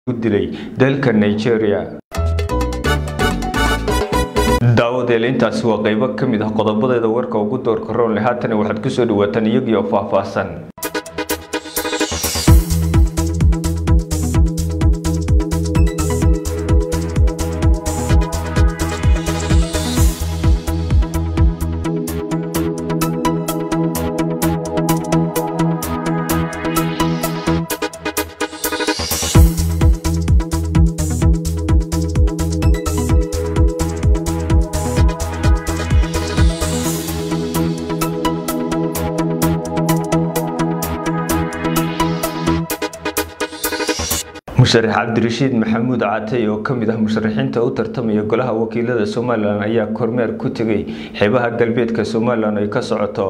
dilay dalka nigeria daawadeel intaasi waa qaybo ka mid ah qodobadeeda warka ugu doorka roonle haatana waxaad kusoo dhawaataan iyagii oo faahfaahsan musharax cabdirashiid maxamuud caatay oo ka mid ah musharaxiinta u tartamaya golaha wakiilada somalilan ayaa kormeer ku tegay xeebaha galbeedka somalilan ay ka socoto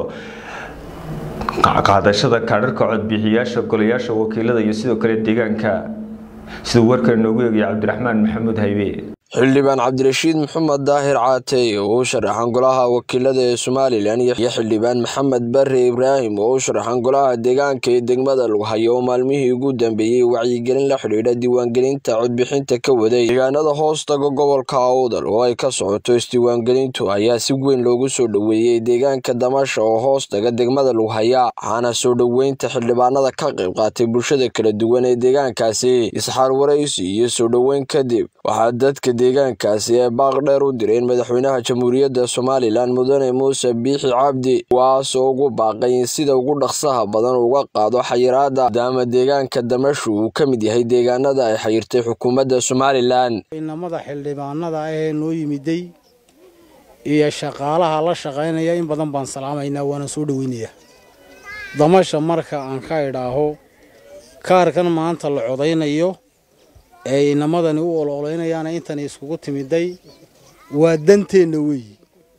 qaadashada kaadharka codbixiyaasha golayaasha wakiilada iyo sidoo kale deegaanka siduu warkan noogu eegaya cabdiraxmaan maxamuud haybe xildhibaan cabdirashiid maxamed daahir caatey oo u sharaxan golaha wakiilada ee somalilan iyo xildhibaan maxamed bare ibraahim oo u sharaxan golaha deegaanka ee degmada lughayo oo maalmihii ugu dambeeyey wacyigelin la xidhiidha diiwaangelinta codbixinta ka waday deegaanada hoostaga gobolka awdal oo ay ka socoto isdiiwaangelintu ayaa si weyn loogu soo dhoweeyey deegaanka damasha oo hoostaga degmada lughaya waxaana soo dhoweynta xildhibaanada ka qayb qaatay bulshada kala duwan ee deegaankaasi isxaar waraysi iyo soo dhoweyn kadib waxaa dadka deegaankaasi ee baaq dheer u direen madaxweynaha jamhuuriyadda somalilan mudane muuse biixi cabdi kuwaasoo ugu baaqay in sida ugu dhaqsaha badan uga qaado xayiraada maadaama deegaanka damashu uu ka mid yahay deegaanada ay xayirtay xukuumadda somalilan inamada xildhibaanada ahee noo yimiday iyo shaqaalaha la shaqaynaya in badan baan salaamaynaa waana soo dhoweynayaa damasha marka aan ka idhaaho kaarkan maanta la codaynayo ee inamadani u ololeynayaana intani iskugu timiday waa danteenna weeyi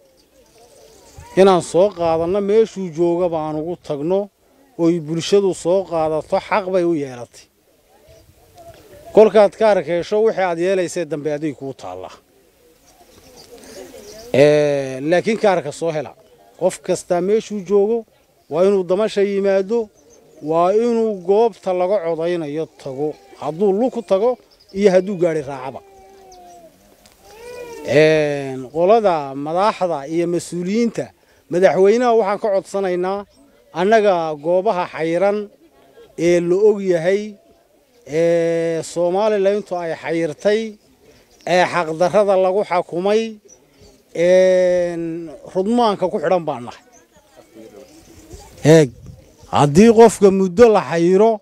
inaan soo qaadanno meeshuu joogaba aan ugu tagno oy bulshadu soo qaadato xaq bay u yeelatay kolkaad kaarka hesho wixii aad yeelaysee dambe adig kuu taallaa laakiin kaarka soo hela qof kastaa meeshuu joogo waa inuu damasha yimaado waa inuu goobta laga codaynayo tago hadduu luku tago iyo hadduu gaari raacaba qolada madaxda iyo mas-uuliyiinta madaxweynaha waxaan ka codsanaynaa annaga goobaha xayiran ee la og yahay ee somalilan intu ay xayirtay ee xaqdarrada lagu xakumay rudmaanka ku xidhan baan nahay eeg haddii qofka muddo la xayiro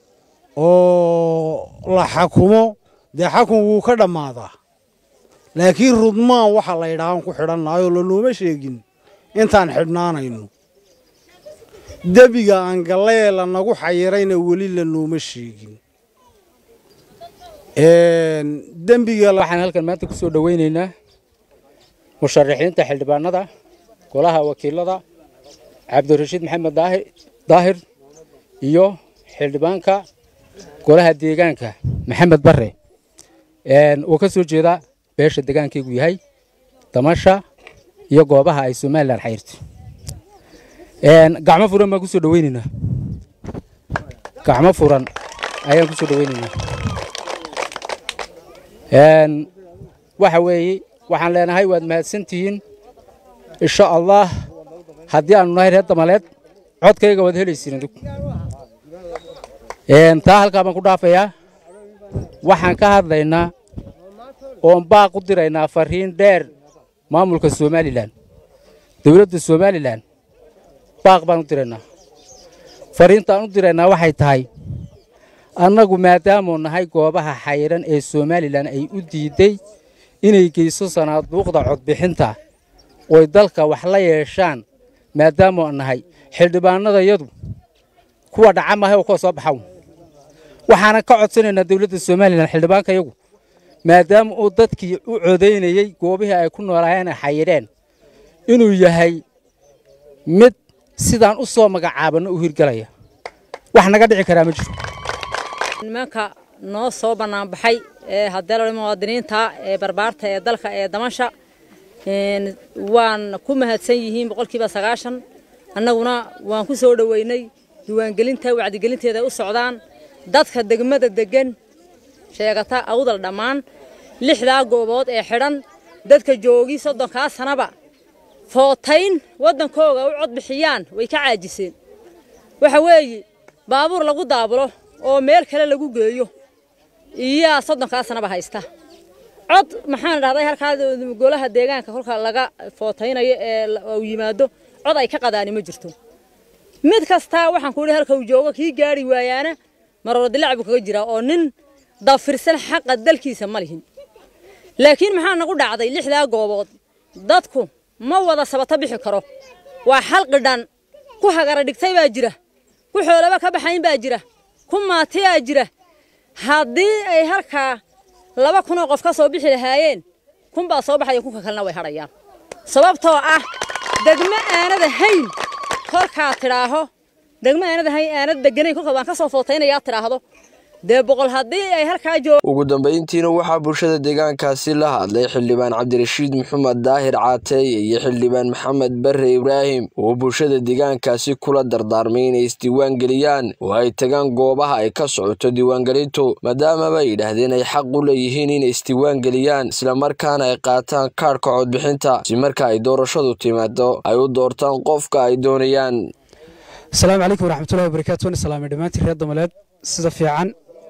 oo la xakumo dee xakun wuu ka dhammaadaa laakiin rudmaan waxa la ydhaahaan ku xidhannaayoo lanooma sheegin intaan xidhnaanayno debiga aan gallee lanagu xayirayna weli lanooma sheegin dembiga waxaan halkan maanta ku soo dhoweynaynaa musharaxiinta xildhibaanada golaha wakiilada cabdirashiid maxamed daahir iyo xildhibaanka golaha deegaanka maxamed bare uu ka soo jeeda beesha degaankaygu yahay damasha iyo goobaha ay somalilan xayirto gacmo furan baan ku soo dhoweynaynaa gacmo furan ayaan ku soo dhoweynaynaa waxa weeye waxaan leenahay waad mahadsantihiin insha allah haddii aanu nahay reer damaleed codkayga waad helaysiin adigu taa halkaa baan ku dhaafayaa waxaan ka hadlaynaa oon baaq u diraynaa fariin dheer maamulka somalilan dowladda somalilan baaq baan u diraynaa fariintaan u diraynaa waxay tahay annagu maadaamuu nahay goobaha xayiran ee somalilan ay u diidday inay geyso sanaaduuqda codbixinta oy dalka wax la yeeshaan maadaamuu nahay xildhibaanadayadu kuwa dhaca maahay oo kuwa soo baxaw waxaanan ka codsanaynaa dowladda somalilan xildhibaankayagu maadaama uu dadkii u codaynayey goobihii ay ku noolaayeen ay xayidheen inuu yahay mid sidaan u soo magacaabanno u hirgelaya wax naga dhici karaa ma jiro nimanka noo soo bannaanbaxay ee haddee la muwaadiniinta ee barbaarta ee dalka ee damasha waan ku mahadsan yihiin boqolkiiba sagaashan annaguna waan ku soo dhoweynay diiwaangelinta wacdigelinteeda ay u socdaan dadka degmada degan sheegata awdal dhammaan lixdaa goobood ee xidhan dadka joogii soddonkaa sanaba footayn waddankooga u cod bixiyaan way ka caajiseen waxa weeye baabuur lagu daabulo oo meel kale lagu geeyo iyaa soddonkaa sanaba haysta cod maxaan dhahday halkaa golaha deegaanka kolka laga footaynayo ee uu yimaado cod ay ka qadaani ma jirto mid kastaa waxaan ku idhi halka uu joogo kii gaari waayaana maroor dilaac buu kaga jiraa oo nin dafirsan xaqa dalkiisa ma lihin laakiin maxaa nagu dhacday lixdaa goobood dadku ma wada sabato bixi karo waa xalqidhan ku hagara dhigtay baa jira ku xoolaba ka baxayn baa jira ku maatiyaa jira haddii ay halkaa laba kunoo qof ka soo bixi lahaayeen kun baa soo baxaya kunka kalena way hadhayaan sababtoo ah degmo aanada hayn kolkaa tidhaaho degmo aanada hayn aanad deganayn kolka waan ka soo footaynayaa tidhaahdo dee boqol haddii ay halkaa joog ugu dambayntiina waxaa bulshada deegaankaasi la hadlay xildhibaan cabdirashiid maxamed daahir caateeye iyo xildhibaan maxamed bare ibraahim oo bulshada deegaankaasi kula dardaarmay inay isdiiwaangeliyaan oo ay tagaan goobaha ay ka socoto diiwaangelintu maadaamaba ay yidhaahdeen ay xaq u leeyihiin inay isdiiwaangeliyaan islamarkaana ay qaataan kaadhka codbixinta si marka ay doorashadu timaado ay u doortaan qofka ay doonayaan asalaamu calaykum waraxmatullahi wabarakaatu waan islaamay dhammaantiin reer damaleed sida fiican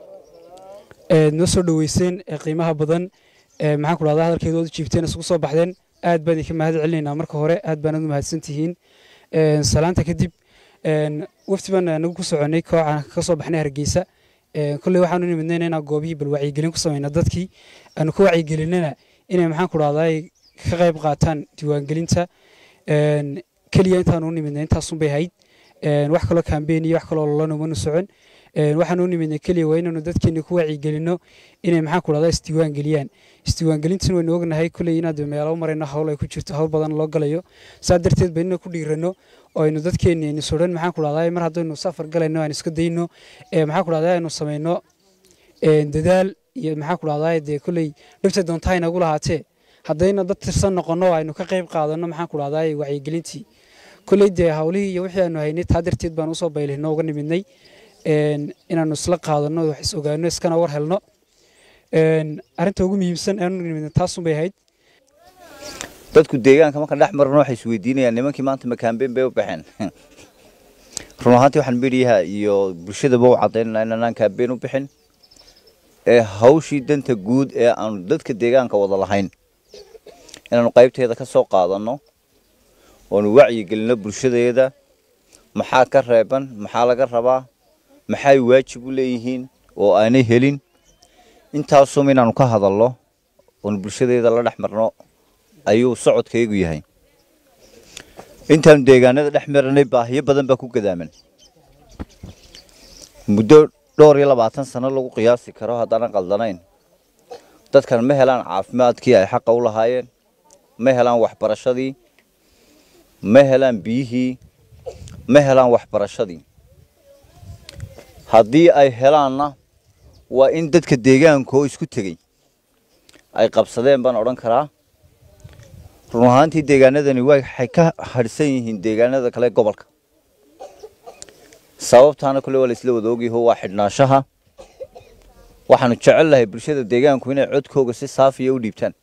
noo soo dhoweyseen ee qiimaha badan maxaan ku dhahdaa hadalkeedu waad jiibteen isugu soo baxdeen aad baan idinka mahad celinaynaa marka hore aad baan u mahadsan tihiin salaanta kadib wafti baan nagu ku soconay kooxaan ka soo baxnay hargeysa kolley waxaanu nimidnayna inaan goobihii bal wacyigelin ku samayna dadkii aanu ku wacyigelinana inay maxaan ku dhahdaa ka qayb qaataan diiwaangelinta keliya intaanu u nimidnay intaasunbay hayd wax kaloo kambeyn iyo wax kaloo lolana umanu socon waxaan u nimidnay keliya waa inaanu dadkeena ku wacyigelino inay maxaan ku dhahdaa isdiiwaan geliyaan isdiiwaangelintan waynu ognahay kulley inaad meelo marayno hawl ay ku jirto hawl badan loo galayo saa darteed ba inna ku dhiirano oo aynu dadkeena aynu sodhan maxaan ku dhahdaa mar haddaynu safar galayno aan iska dayno maxaan ku dhahdaa aynu samayno dadaal iyo maxaan ku dhahdaa dee kulley dhibta doontaa inagu lahaatee haddayna dad tirsan noqono aynu ka qayb qaadano maxaan ku dhahdaa wacyigelintii kulley dee hawlihii iyo wixii aanu haynay taa darteed baan usoo baylihno uga nimidnay inaanu isla qaadano wax is ogaano iskana war helno arrinta ugu muhiimsan aanu nimidna taasun bay ahayd dadku deegaanka marka dhex marno waxay isweydiinayaan nimankii maanta makaambeen bay u baxeen run ahaantii waxaan midhiyaha iyo bulshadaba u caddaynanaa inanaan kaambeen u bixin ee hawshii danta guud ee aanu dadka deegaanka wada lahayn inaanu qaybteeda ka soo qaadanno oonu wacyigelinno bulshadeeda maxaa ka reeban maxaa laga rabaa maxay waajib u leeyihiin oo aanay helin intaasum inaanu ka hadalno oonu bulshadeeda la dhex marno ayuu socodkaygu yahay intaanu deegaanada dhex maranay baahiyo badan baa ku gadaaman muddo dhowr iyo labaatan sano lagu qiyaasi karo haddaanan qaldanayn dadkan ma helaan caafimaadkii ay xaqa u lahaayeen ma helaan waxbarashadii ma helaan biyihii ma helaan waxbarashadii haddii ay helaanna waa in dadka deegaanka oo isku tegey ay qabsadeen baan odhan karaa run ahaantii deegaanadani waxay ka hadhsan yihiin deegaanada kale gobolka sababtaana kule waa la isla wada ogyaho waa xidhnaanshaha waxaanu jecel lahay bulshada deegaanku inay codkooga si saafiya u dhiibtaan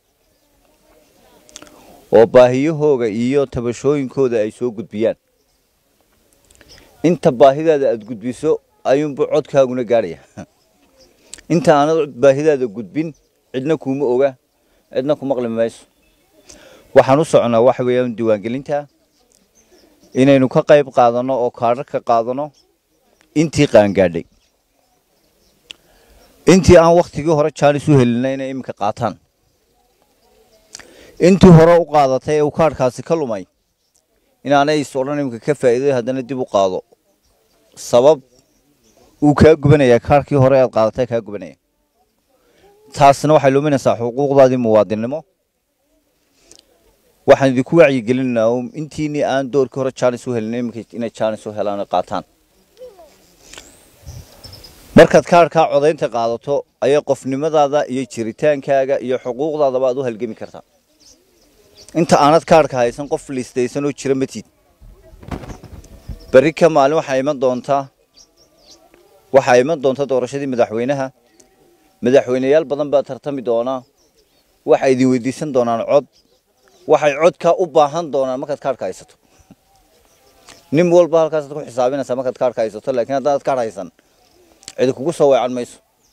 oo baahiyahooga iyo tabashooyinkooda ay soo gudbiyaan inta baahidaada aada gudbiso ayuunbu codkaaguna gaadhaya inta aanad baahidaada gudbin cidna kuuma oga cidna ku maqli mayso waxaan u soconaa waxa weeyaan diiwaangelinta inaynu ka qayb qaadanno oo kaadhar ka qaadanno intii qaangaadhay intii aan wakhtigii hore jaanis u helinay inay iminka qaataan intii hore u qaadatay ee uu kaadhkaasi ka lumay inaanay is odhan iminka ka faa'iiday haddana dib u qaado sabab uu kaa gubanayaa kaadhkii hore aad qaadatay kaa gubanaya taasna waxay luminaysaa xuquuqdaadii muwaadinnimo waxaan idinku wacyigelinaynaa intiinii aan doorkii hore jaanis u helinay iminka inay jaanis u helaan oo qaataan markaad kaadhkaa codaynta qaadato ayay qofnimadaada iyo jiritaankaaga iyo xuquuqdaadaba aad u halgemi kartaa inta aanad kaadhka haysan qof liistaysan oo jira matid berri ka maalin waxaa iman doontaa waxaa iman doonta doorashadii madaxweynaha madaxweyneyaal badan baa tartami doona waxay idin weydiisan doonaan cod waxay codka u baahan doonaan markaad kaarhka haysato nin walba halkaasaad ku xisaabinaysaa markaad kaarhka haysato laakiin haddaanad kaarh haysan cidi kugu soo weecan mayso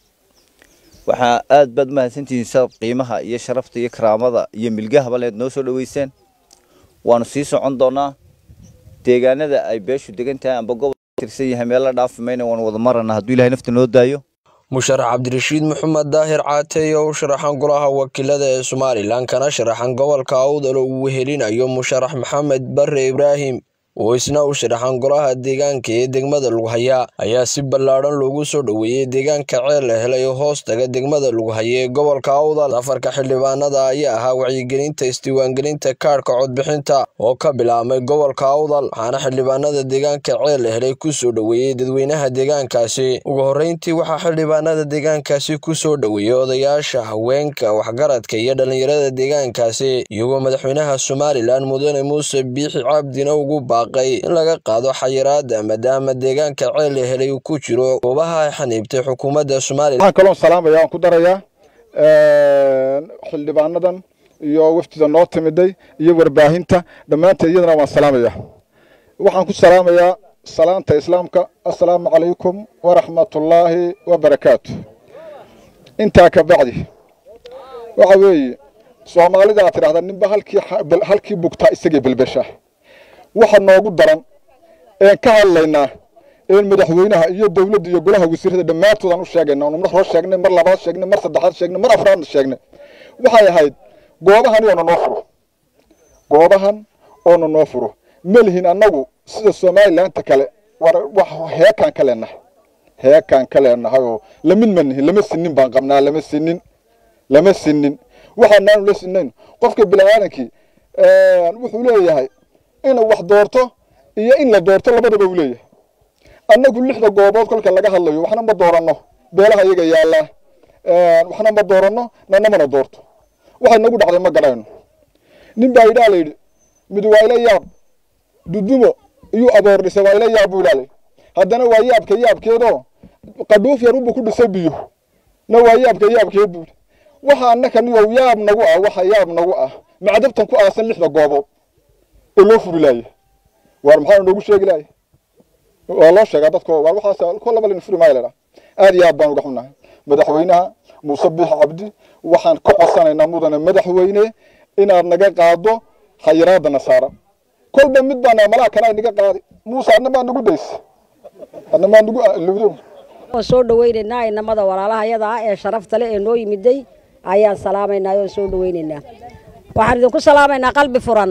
waxaa aad baad umahadsantihiin sa qiimaha iyo sharafta iyo karaamada iyo milgahaba leed noo soo dhoweyseen waanu sii socon doonaa deegaanada ay beeshu degan tahay amba gobol tirsan yahay meel la dhaafi mayna waanu wada marana hadduu ilahay nafta noo daayo musharax cabdirashiid maxamed daahir caatey oo u sharaxan golaha wakiilada ee somalilan kana sharaxan gobolka awdal oo uu wehelinayo musharax maxamed bare ibraahim oo isna u sharaxan golaha deegaanka ee degmada lughaya ayaa si ballaadhan loogu soo dhoweeyey deegaanka ceel la helay oo hoos taga degmada lughaya ee gobolka awdal safarka xildhibaanada ayaa ahaa wacyigelinta isdiiwaangelinta kaadhka codbixinta oo ka bilaabmay gobolka awdal waxaana xildhibaanada deegaanka ceel la helay ku soo dhoweeyey dadweynaha deegaankaasi ugu horreyntii waxaa xildhibaanada deegaankaasi ku soo dhoweeyey odayaasha haweenka waxgaradka iyo dhallinyarada deegaankaasi iyagoo madaxweynaha somalilan mudane muuse biixi cabdina ugu baaq in laga qaado xayiraada maadaama deegaanka ceel la helay uu ku jiro goobaha ay xaniibtay xukuumadda somalilan waxaan kaloon salaamaya aan ku darayaa xildhibaanadan iyo waftida noo timiday iyo warbaahinta dhammaanteed iyadana waan salaamaya waxaan ku salaamayaa salaanta islaamka assalaamu calaykum waraxmatullaahi wabarakaatu intaa ka bacdi waxa weeye soomaalida aad tidhahdaa ninba halkii halkii bugtaa isagii belbesha waxa noogu daran een ka hadlaynaa een madaxweynaha iyo dowladda iyo golaha wasiirada dhammaantood aan u sheegayna oonu mar hore sheegnay mar labaad sheegnay mar saddexaad sheegnay mar afraadna sheegnay waxay ahayd goobahan oona noo furo goobahan oona noo furo ma lihin annagu sida somalilaanta kale war wax heekaan ka leenahay heekaan ka leenahay oo lamid ma nihin lama sinin baan qabnaa lama sinin lama sinin waxaanaanu la sinayn qofka biniaadankii wuxuu leeyahay inuu wax doorto iyo in la doorto labadaba uu leeyahay annagu lixda goobood kolka laga hadlayo waxna ma dooranno beelaha iyaga yaallaa waxna ma dooranno nana mana doorto waxay nagu dhacday ma garayno nin baa idhaa la yidhi mid waa ila yaab dudumo iyuu aboor dhisay waa ila yaab buu ilaalay haddana waa yaabka yaabkeedoo qadhuuf yar unbuu ku dhisay biyo na waa yaabka yaabkeed buu waxa annaka niyow yaab nagu ah waxa yaab nagu ah macdabtan ku aasan lixda goobood oo loo furi laaya waar maxaa noogu sheegi laaya waa loo sheegaa dadko waar waxaas ko laba lin furi maayo ladhaa aad iyo aad baan uga xunnahay madaxweynaha muuse biix cabdi waxaan ka codsanaynaa mudane madaxweyne inaad naga qaado khayiraadda nasaara kolba mid baan malaha kana naga qaadi muuse adna maa nagu days adna maa nagu ludo oo soo dhawaynaynaa inamada walaalahayada ah ee sharafta leh ee noo yimiday ayaan salaamaynaa oo soo dhawaynaynaa waxaan idinku salaamaynaa qalbi furan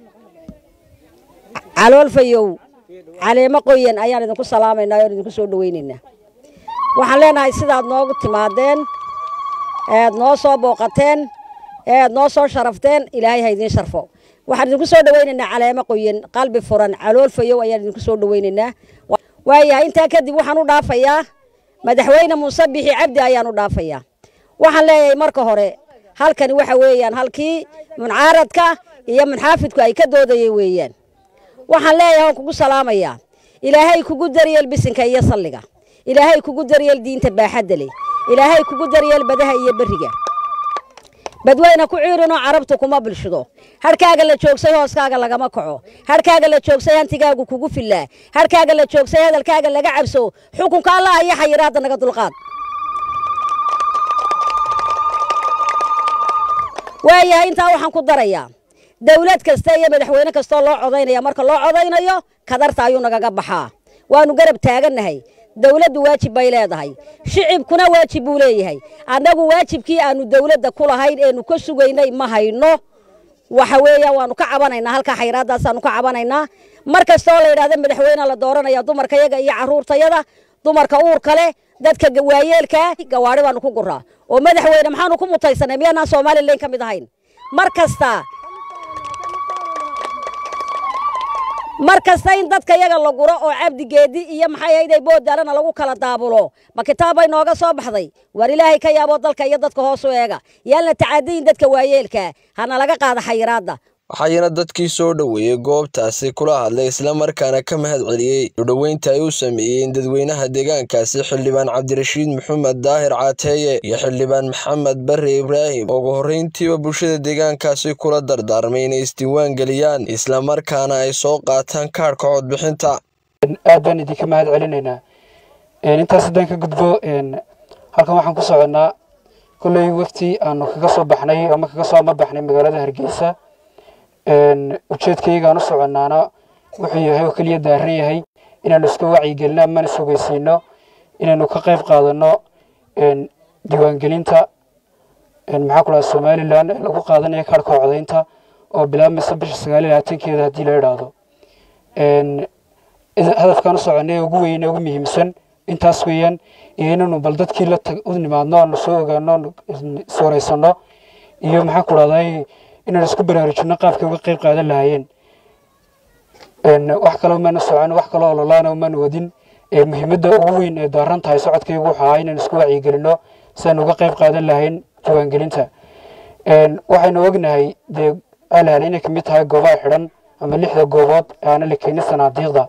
calool fayow caleemo qoyan ayaan idinku salaamaynaa oon idinku soo dhawaynaynaa waxaan leenahay sidaad noogu timaadeen eed noo soo booqateen eed noo soo sharafteen ilaahay ha idiin sharfo waxaan idinku soo dhawaynaynaa caleemo qoyan qalbi furan calool fayow ayaan idinku soo dhawaynaynaa waayahay intaa kadib waxaan u dhaafayaa madaxweyne muuse bixi cabdi ayaan u dhaafayaa waxaan leeyahay marka hore halkani waxa weeyaan halkii muncaaradka iyo munxaafidku ay ka doodayeen weeyaan waxaan leeyahay waan kugu salaamayaa ilaahay kugu daryeel bisinka iyo salliga ilaahay kugu daryeel diinta baaxadda leh ilaahay kugu daryeel badaha iyo berriga badweyne ku ciirinoo carabtu kuma bilshido harhkaaga la joogsay hooskaaga lagama kaco harhkaaga la joogsay hantigaagu kugu fillaa harhkaaga la joogsay hadalkaaga laga cabso xukunka allah iyo xayiraadda naga dulqaad waayahay intaa waxaan ku darayaa dawlad kasta iyo madaxweyne kastoo loo codaynaya marka loo codaynayo kadarta ayuu nagaga baxaa waanu garab taagannahay dawladdu waajib bay leedahay shicibkuna waajib buu leeyahay annagu waajibkii aanu dawladda ku lahayn eenu ka sugaynay ma hayno waxa weeyaan waanu ka cabanaynaa halkaa xayraadaasaanu ka cabanaynaa mar kastoo la yidhahda madaxweyne la dooranaya dumarkayaga iyo carruurtayada dumarka uurka leh dadka waayeelkaa gawaari baanu ku guraa oo madaxweyne maxaanu ku mutaysanay miyaanaan somalilan ka mid ahayn mar kasta mar kasta in dadka yaga la guro oo cabdigeedi iyo maxay ahayday boodaalana lagu kala daabulo ma kitaab bay nooga soo baxday war ilaahay ka yaabo dalka iyo dadka hoos u eega yaalna tacadiyin dadka waayeelkaa hana laga qaada xayiraadda waxayna dadkii soo dhoweeyey goobtaasi kula hadlay islamarkaana ka mahad celiyey udhoweynta ay u sameeyeen dadweynaha deegaankaasi xildhibaan cabdirashiid maxamed daahir caateeye iyo xildhibaan maxamed barre ibraahim ugu horreyntiiba bulshada deegaankaasi kula dardaarmay inay isdiiwaan geliyaan islamarkaana ay soo qaataan kaadhka codbixinta aad baan idinka mahad celinaynaa intaas haddaan ka gudbo halkan waxaan ku soconnaa kolley wafti aanu kaga soo baxnay ama kaga soo amabaxnay magaalada hargeysa ujeedkaygaan u soconnaana wuxuu yahay oo keliya daaran yahay inaanu iska wacyigelino amana sugaysiino inaynu ka qayb qaadano diiwaangelinta maxaa ku dhaha somalilan ee lagu qaadanayo kaarhka codaynta oo bilaabmaysa bisha sagaal iyo labaatankeeda haddii la idhaahdo hadafkaan u soconnay ee ugu weyn ee ugu muhiimsan intaas weeyaan iyo inaynu bal dadkii la u nimaadno aanu soo ogaano iswareysano iyo maxaa ku dhahday inaan isku baraarujino qaabkay uga qayb qaadan lahaayeen wax kaloo maana socon wax kaloo ololaana maana wadin muhiimadda ugu weyn ee daaran tahay socodkaygu wuxuu ahaa inaan isku wacyigelino si aan uga qayb qaadan lahayn diiwaangelinta waxaynu ognahay dee alan inay kamid tahay goobaha xidhan ama lixda goobood ee aana la keenin sanaadiiqda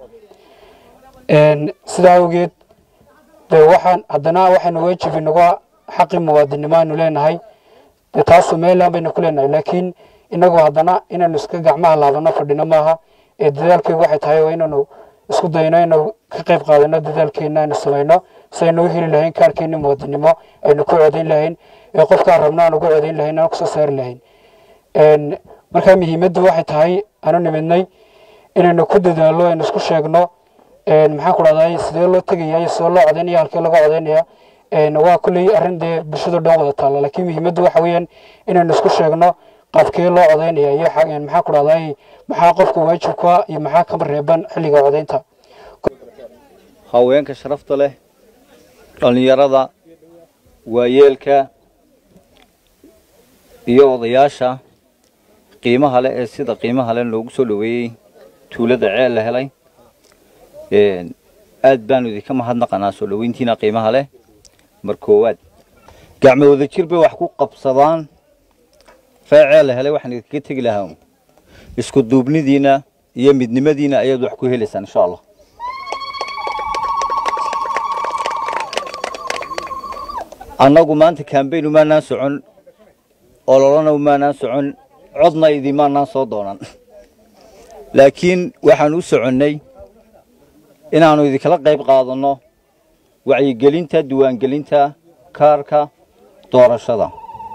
sidaa awgeed dee waxaan haddana waxaynu waajib inaga xaqi muwaadinimo aynu leenahay dee taas somaliland baynu ku leenahay laakiin inagu haddana inaynu iska gacmaha laabano fadhino maaha ee dadaalkeygu waxay tahay waa inaynu isku dayno inaynu ka qayb qaadano dadaalkeena aynu samayno si aynu u heli lahayn kaarkeeni muwaadinimo aynu ku codayn lahayn ee qofkaan rabno aan ugu codayn lahayn aan kusoo saari lahayn markaa muhiimaddu waxay tahay aanu nimidnay inaynu ku dadaallo aynu isku sheegno maxaan ku dhahday sidee loo tegaya iyo sidee loo codaynaya halkee laga codaynaya waa kulley arrin dee bulshado dhan wada taalla laakiin muhiimaddu waxa weeyaan inaynu isku sheegno qaabkee loo codaynaya iyo maxaa ku dhahday maxaa qofka waajibka iyo maxaa kama reeban xilliga codaynta haweenka sharafta leh dhallinyarada waayeelka iyo odayaasha qiimaha leh ee sida qiimaha leh loogu soo dhoweeyey tuulada ceel la helay aad baanu idinka mahadnaqanaa soo dhoweyntiina qiimaha leh mar koowaad gacmo wada jir bay wax ku qabsadaan feeceel la helay waxaan idinkaga tegi lahaa isku duubnidiina iyo midnimadiina ayaad wax ku helaysaan insha allah annagu maanta kambayn umaanaan socon ololona umaanaan socon codna idimaanaan soo doonan laakiin waxaan u soconnay inaannu idinkala qayb qaadanno wacyigelinta diiwaangelinta kaarka doorashada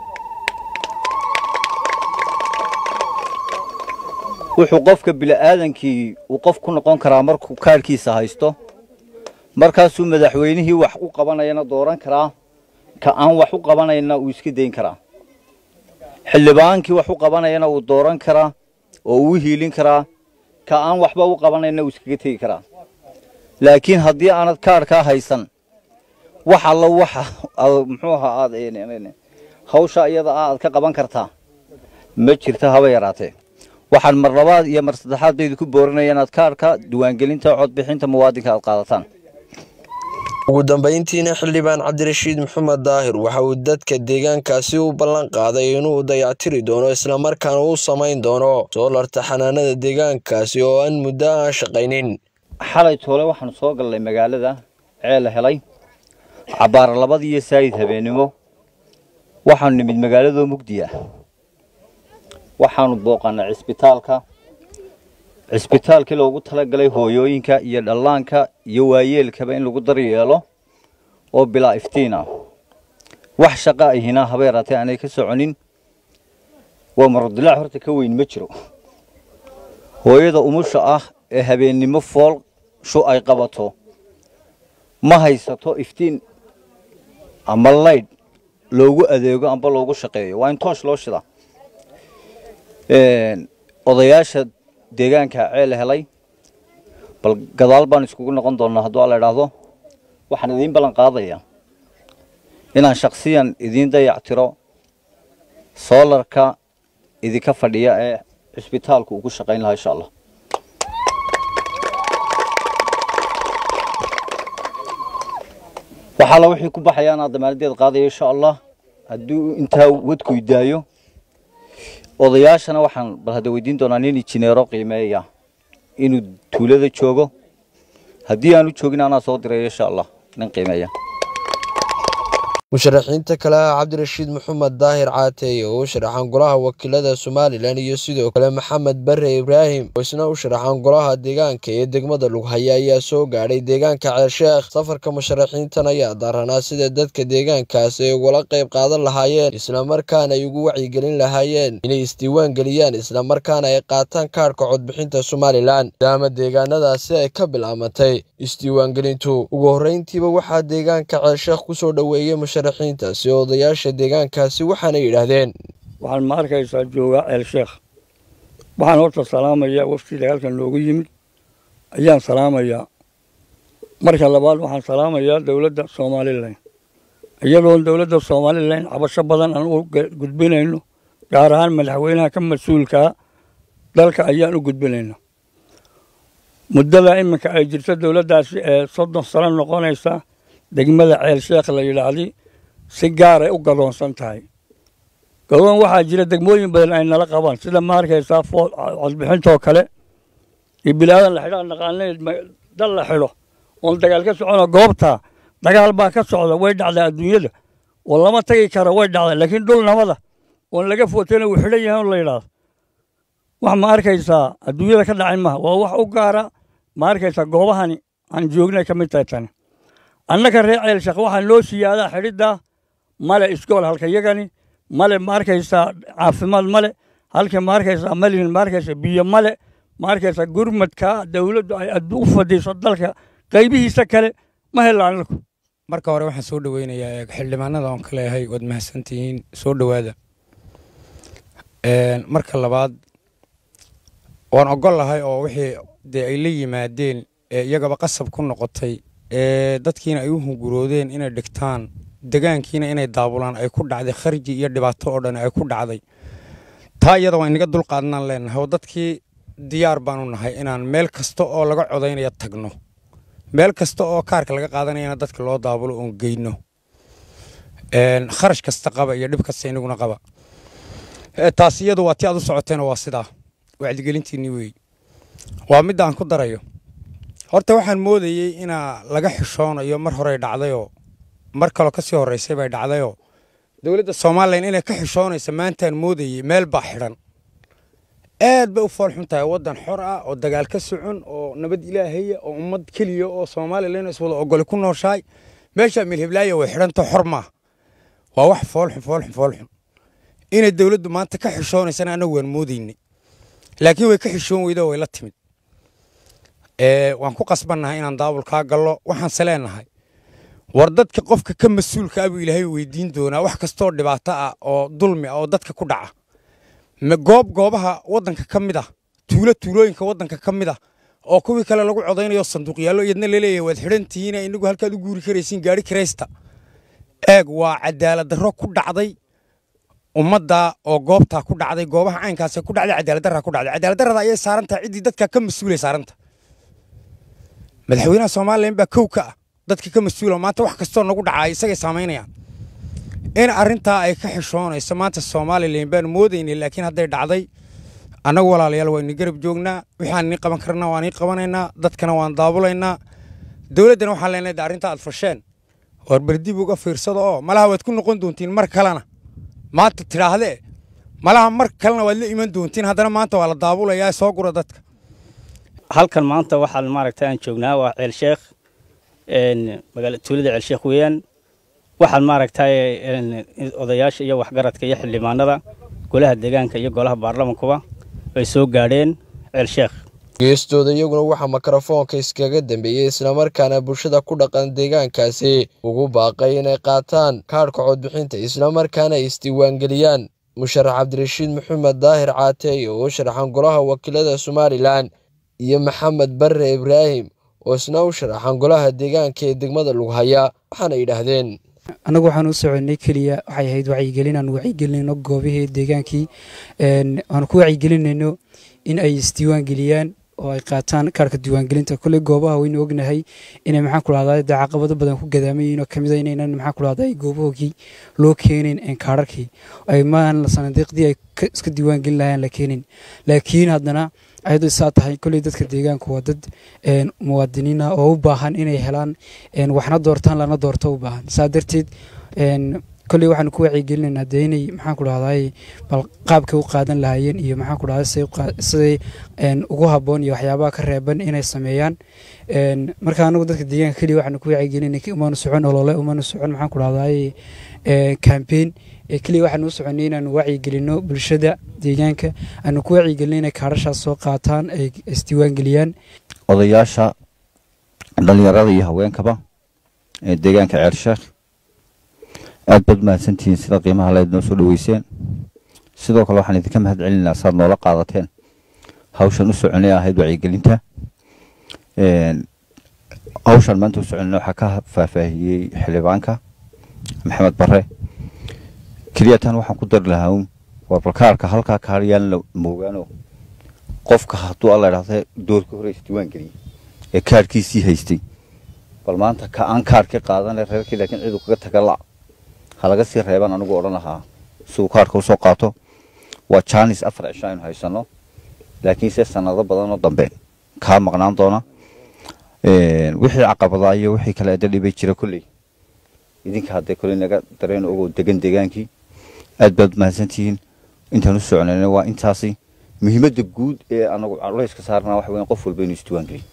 wuxuu qofka bili'aadankii uu qof ku noqon karaa markuu kaarhkiisa haysto markaasuu madaxweynihii wax u qabanayana dooran karaa ka aan wax u qabanayna uu iska dayn karaa xildhibaankii wax u qabanayana uu dooran karaa oo uu hiilin karaa ka aan waxba u qabanayna uu iskaga tegi karaa laakiin haddii aanad kaarhkaa haysan wax alla waxa muxuu ahaa aad hawsha iyada ah aad ka qaban kartaa ma jirta haba yaraatee waxaan mar labaad iyo mar saddexaad baydu ku boorinaya inaad kaarhka diiwaangelinta codbixinta muwaadinka aad qaadataan ugu dambayntiina xildhibaan cabdirashiid maxamed daahir waxa uu dadka deegaankaasi u ballan qaaday inuu dayactiri doono islamarkaana uu samayn doono soolarta xanaanada deegaankaasi oo aan muddo aan shaqaynin xalay toole waxaanu soo gallay magaalada ceel la helay cabbaara labadii iyo saayid habeennimo waxaanu nimid magaaladoo mugdi ah waxaanu booqannay cisbitaalka cisbitaalkii loogu talagalay hooyooyinka iyo dhallaanka iyo waayeelkaba in lagu daryeelo oo bilaa iftiin ah wax shaqa ahina haba yaraatee aanay ka soconin waa marodilaac horta ka weyn ma jiro hooyada umusha ah ee habeennimo fool shu ay qabato ma haysato iftiin ama laydh loogu adeego amba loogu shaqeeyo waa in toosh loo shida odayaasha deegaanka ceel helay bal gadaal baan iskugu noqon doonaa hadduu alla idhaahdo waxaan idiin ballan qaadayaa inaan shaksiyan idiin dayactiro soolarka idinka fadhiya ee cisbitaalku ugu shaqayn lahaa insha allah waxaala wixii ku baxaya anaa damaanadeed qaadaya insha allah hadduu intaa wadku idaayo odayaashana waxaan bal hadda weydiin doonaa nin injineero qiimeeya inuu tuulada joogo haddii aanu joogin anaa soo diraya insha allah nin qiimeeya musharaxiinta kale ah cabdirashiid maxamed daahir caateeye oo u sharaxan golaha wakiilada somalilan iyo sidoo kale maxamed bare ibraahim oo isna u sharaxan golaha deegaanka ee degmada lughaya ayaa soo gaadhay deegaanka ceelsheekh safarka musharaxiintan ayaa daaranaa sida dadka deegaankaasi ay ugala qayb qaadan lahaayeen islamarkaana ay ugu wacyigelin lahaayeen inay isdiiwaan geliyaan islamarkaana ay qaataan kaadhka codbixinta somalilan maadaama deegaanadaasi ay ka bilaamatay isdiiwaangelintu ugu horreyntiiba waxaa deegaanka ceelsheekh kusoo dhoweeyey musharaxiintaasi oo odayaasha deegaankaasi waxaana yidhaahdeen waxaan ma arkaysaa joogaa ceel sheekh waxaan horta salaamayaa waftiida halkan noogu yimid ayaan salaamayaa marka labaad waxaan salaamayaa dowladda somalilan iyadoon dowladda somalilan cabasho badan aan u gudbinayno gaar ahaan madaxweynaha ka mas-uulkaa dalka ayaan u gudbinayna muddada iminka ay jirto dowladdaasi ee soddon sano noqonaysa degmada ceel sheekh la yidhaahdi si gaaray u gadoonsan tahay gadoon waxaa jira degmooyin badan ay nala qabaan sida ma arkaysaa codbixintoo kale iyo bilaadan la xidho naqaanay dal la xidho oon dagaal ka socono goobtaa dagaal baa ka socda way dhacdaa adduunyada oo lama tagi karo way dhacdaa laakiin dhul nabada oon laga footayna uu xidhan yahay la yidhaahdo wax ma arkaysaa adduunyada ka dhacay maha waa wax u gaara ma arkaysaa goobahani aan joognay ka mid tahay tani annaka reer ceelsheekh waxaa noo siyaadaa xidhiddaa male iskool halka yagani male ma arkaysaa caafimaad male halka ma arkaysaa malin ma arkaysaa biyo male ma arkaysaa gurmadka dowladdu ay u fadhiiso dalka qaybihiisa kale ma helaan annaku marka hore waxaan soo dhoweynayaa xildhibaanada oon ka leeyahay waad mahadsantihiin soo dhowaada marka labaad waan ogol lahay oo wixii dee ay la yimaadeen ee iyagaba qasab ku noqotay ee dadkiina ay u hunguroodeen inay dhigtaan degaankiina inay daabulaan ay ku dhacday kharji iyo dhibaato oo dhan ay ku dhacday taa iyada waa inaga dulqaadanaan leenahay oo dadkii diyaar baanu nahay inaan meel kasta oo laga codaynaya tagno meel kasta oo kaarka laga qaadanayana dadka loo daabulo oon geyno kharash kasta qaba iyo dhib kasta inaguna qaba taas iyadu waa ti aad u socoteena waa sidaa wacdigelintiinni weey waa midda aan ku darayo horta waxaan moodayey inaa laga xishoonayo mar horey dhacdayoo mar kaloo kasii horreysay bay dhacdayoo dowladda somalilan inay ka xishoonaysa maantaan moodayey meel baa xidhan aad bay u foolxun tahay waddan xor ah oo dagaal ka socon oo nabad ilaahaya oo ummad keliya oo somalilan iswada ogoli ku nooshahay meeshaa milhiblaaya way xidhantao xor maaha waa wax foolxun foolxun foolxun inay dowladdu maanta ka xishoonaysana annagu waan moodaynay laakiin way ka xishoon weydo way la timid waan ku qasbannahay inaan daabulkaa gallo waxaanse leenahay war dadka qofka ka mas-uulka abuu ilaahay weydiin doonaa wax kastooo dhibaato ah oo dulmi ah oo dadka ku dhaca goob goobaha waddanka ka mid ah tuulo tuulooyinka waddanka ka mid ah oo kuwii kale lagu codaynayo sanduuqyaallo iyadna laleeyahay waad xidhan tihiin inagu halkaad u guuri karaysiin gaari kiraysta eeg waa cadaalad darro ku dhacday ummadda oo goobtaa ku dhacday goobaha caynkaasee ku dhacday cadaalad darraa ku dhacday cadaalad darrada ayay saaran tahay ciddii dadka ka mas-uulay saaranta madaxweynaha somalilan baa kow ka ah dadka ka mas-uula maanta wax kastoo nagu dhacay isagay saamaynayaan in arrintaa ay ka xishoonayso maanta somalilan baanu moodaynay laakiin hadday dhacday annagu walaalayaal waa ini garab joognaa waxaan nii qaban karnaa waan ii qabanaynaa dadkana waan daabulaynaa dowladdana waxaan leenahay de arrintaa aad fasheen war berdib uga fiirsada oo malaha waad ku noqon doontiin mar kalena maanta tidhaahdee malaha mar kalena waad la iman doontiin haddana maanta waa la daabulayaa soo gura dadka halkan maanta waxaan maaragtay aan joognaa waa ceel sheekh magaala tuulada ceel sheekh weeyaan waxaan maaragtay odayaasha iyo waxgaradka iyo xildhibaanada golaha deegaanka iyo golaha baarlamankuba ay soo gaadheen ceel sheekh geestooda iyaguna waxaa mikrofoonka iskaga dambeeyey islamarkaana bulshada ku dhaqan deegaankaasi ugu baaqay inay qaataan kaadhka codbixinta islamarkaana ay isdiiwaangeliyaan musharax cabdirashiid maxamed daahir caateey oo u sharaxan golaha wakiilada somalilan iyo maxamed bare ibraahim oo isna u sharaxan golaha deegaanka ee degmada lughaya waxaana yidhaahdeen annagu waxaan u soconay keliya waxay ahayd wacyigelin aan wacyigelinayno goobihii deegaankii aan ku wacyigelinayno in ay isdiiwaan geliyaan oo ay qaataan kaarka diiwaangelinta kolley goobaha waynu ognahay inay maxaan ku dhahdaa dee caqabado badan ku gadaaman yihiin oo kamid a inaynan maxaan ku dhahdaa goobahoogii loo keenin kaararkii ay maan sanadiiqdii ay iska diiwaangelin lahayaan la keenin laakiin haddana ayadoo saa tahay kolley dadka deegaanku waa dad muwaadiniina oo u baahan inay helaan waxna doortaan lana doorto u baahan saa darteed kolley waxaanu ku wacyigelinaynaa dee inay maxaan ku dhahdaay bal qaabkay u qaadan lahaayeen iyo maxaan ku dhahdaa siday ugu habboon iyo waxyaabaha ka reeban inay sameeyaan marka anagu dadka deegaanka keliya waxaanu ku wacyigelinay umanu socon olole umanu socon maxaan ku dhahdaay campaign keliya waxaanu u soconay inaanu wacyigelino bulshada deegaanka aanu ku wacyigelino inay kaarashaas soo qaataan ay isdiiwaangeliyaan odayaasha dhalinyarada iyo haweenkaba ee deegaanka ceersheekh aad baad mahadsantihiin sida qiimaha leed noo soo dhaweyseen sidoo kale waxaan idinka mahad celinaynaa saad noola qaadateen hawshan u soconay ahayd wacyigelinta hawshan maanta u soconay waxaa ka faahfaahiyey xildhibaanka maxamed bare keliyatan waxaan ku dari lahaa un warbalkaarka halkaa kaariyaan la moogaano qofka hadduu alla idhaahda doorka hore isdiiwaan geliyey ee kaarkiisii haystay bal maanta ka aan kaarkii qaadane reerkii laakiin cidu kaga taga la ha laga sii reebaan anigu odhan lahaa si uu kaarka usoo qaato waa jaanis afar cisho aynu haysanno laakiinse sanado badanoo dambe kaa maqnaan doona wixii caqabadaa iyo wixii kale ada dhibay jira kolley idinka haddee kolley naga dareen ogoo degan degaankii aad baad mahadsantihiin intaan u soconayna waa intaasi muhiimadda guud ee anagu culayska saarnaa waxa weyn qof walba inuu isdiiwaangeliyo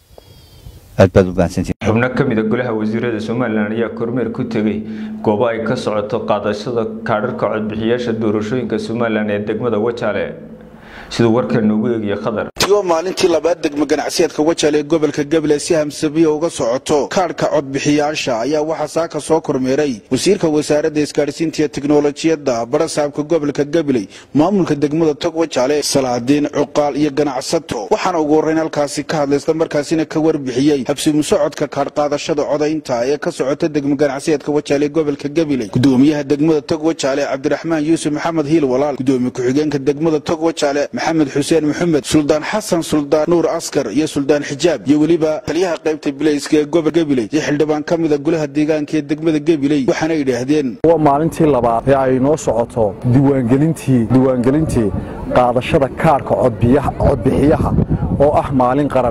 aad baad u mahadsantihiin xubno ka mid a golaha wasiirada somalilan ayaa kormeer ku tegey goobo ay ka socoto qaadashada kaadharka codbixiyaasha doorashooyinka somalilan ee degmada wajaale siduu warkan noogu eegaya khadar tigo maalintii labaad degmo ganacsiyeedka wajaale ee gobolka gabiley si hamsabiya uga socoto kaadhka codbixiyaasha ayaa waxaa saaka soo kormeeray wasiirka wasaaradda isgaadhsiinta iyo tiknolojiyadda barasaabka gobolka gabiley maamulka degmada tog wajaale salaadiin cuqaal iyo ganacsato waxaana ugu horreyn halkaasi ka hadlay isla markaasina ka warbixiyey habsimu socodka kaadhqaadashada codaynta ee ka socota degmo ganacsiyeedka wajaale ee gobolka gabiley gudoomiyaha degmada tog wajaale cabdiraxmaan yuusuf maxamed hiil walaal gudoomiye ku-xigeenka degmada tog wajaale maxamed xuseen maxamed suldaan xasan suldaan nuur askar iyo suldaan xijaab iyo weliba taliyaha qaybta bilayska ee gobol gabiley iyo xildhibaan ka mida golaha deegaanka ee degmada gabiley waxaana yidhaahdeen waa maalintii labaad ee ay noo socoto diiwaangelintii diiwaangelintii qaadashada kaarhka codbixiyaha oo ah maalin qaran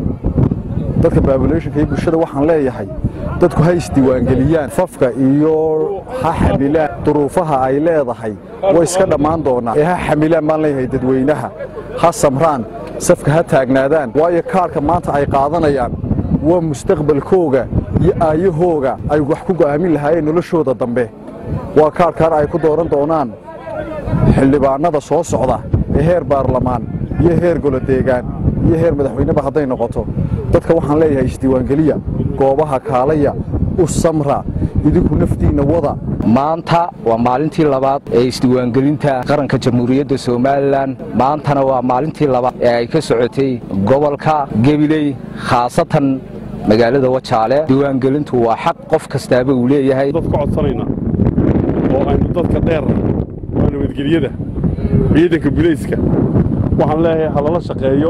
dadka baabulationka iyo bulshada waxaan leeyahay dadku ha isdiiwaangeliyaan fafka iyo ha xamilaan duruufaha ay leedahay way iska dhammaan doonaa ee ha xamilaan baan leeyahay dadweynaha ha samraan safka ha taagnaadaan waayo kaarhka maanta ay qaadanayaan waa mustaqbalkooga iyo aayahooga ay wax ku go'aamin lahaayeen noloshooda dambe waa kaarhkan ay ku dooran doonaan xildhibaannada soo socda ee heer baarlamaan iyo heer golodeegaan iyo heer madaxweyneba hadday noqoto dadka waxaan leeyahay isdiiwaangeliya goobaha kaalaya u samra idinku naftiinna wada maanta waa maalintii labaad ee isdiiwaangelinta qaranka jamhuuriyadda somalilan maantana waa maalintii labaad ee ay ka socotay gobolka gebiley khaasatan magaalada wajaale diiwaangelintu waa xaq qof kastaaba uu leeyahay dad ka codsanayna oo aynu dadka dheerna waa nabadgelyada ciidanka bulayska waxaan leeyahay ha lala shaqeeyo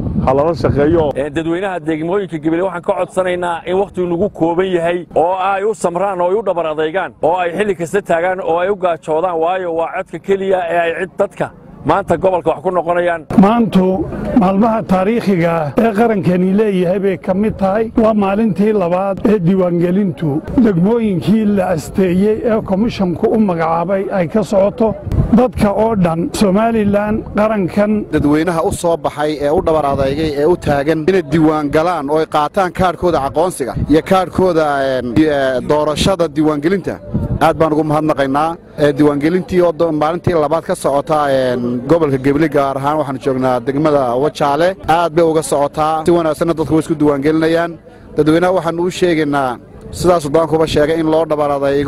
dadweynaha degmooyinka gabiley waxaan ka codsanaynaa in wakhtigu nagu kooban yahay oo ay u samraan oo ay u dhabar adaygaan oo ay xilli kasta taagaan oo ay u gaajoodaan waayo waa codka keliya ee ay cid dadka maanta gobolka wax ku noqonayaan maantu maalmaha taariikhiga ee qarankani leeyahay bay ka mid tahay waa maalintii labaad ee diiwaangelintu degmooyinkii la asteeyey ee komishanku u magacaabay ay ka socoto dadka oo dhan somalilan qarankan dadweynaha u soo baxay ee u dhabar adeygay ee u taagan inay diiwaangalaan oo ay qaataan kaadhkooda aqoonsiga iyo kaadhkooda doorashada diiwaangelinta aad baan ugu mahadnaqaynaa diiwaangelintii oo maalintii labaad ka socota gobolka gebli gaar ahaan waxaanu joognaa degmada wajaale aad bay uga socotaa si wanaagsanna dadku way isku diiwaangelinayaan dadweynaha waxaannu u sheegaynaa sidaa suldaankuba sheegay in loo dhabar adaygo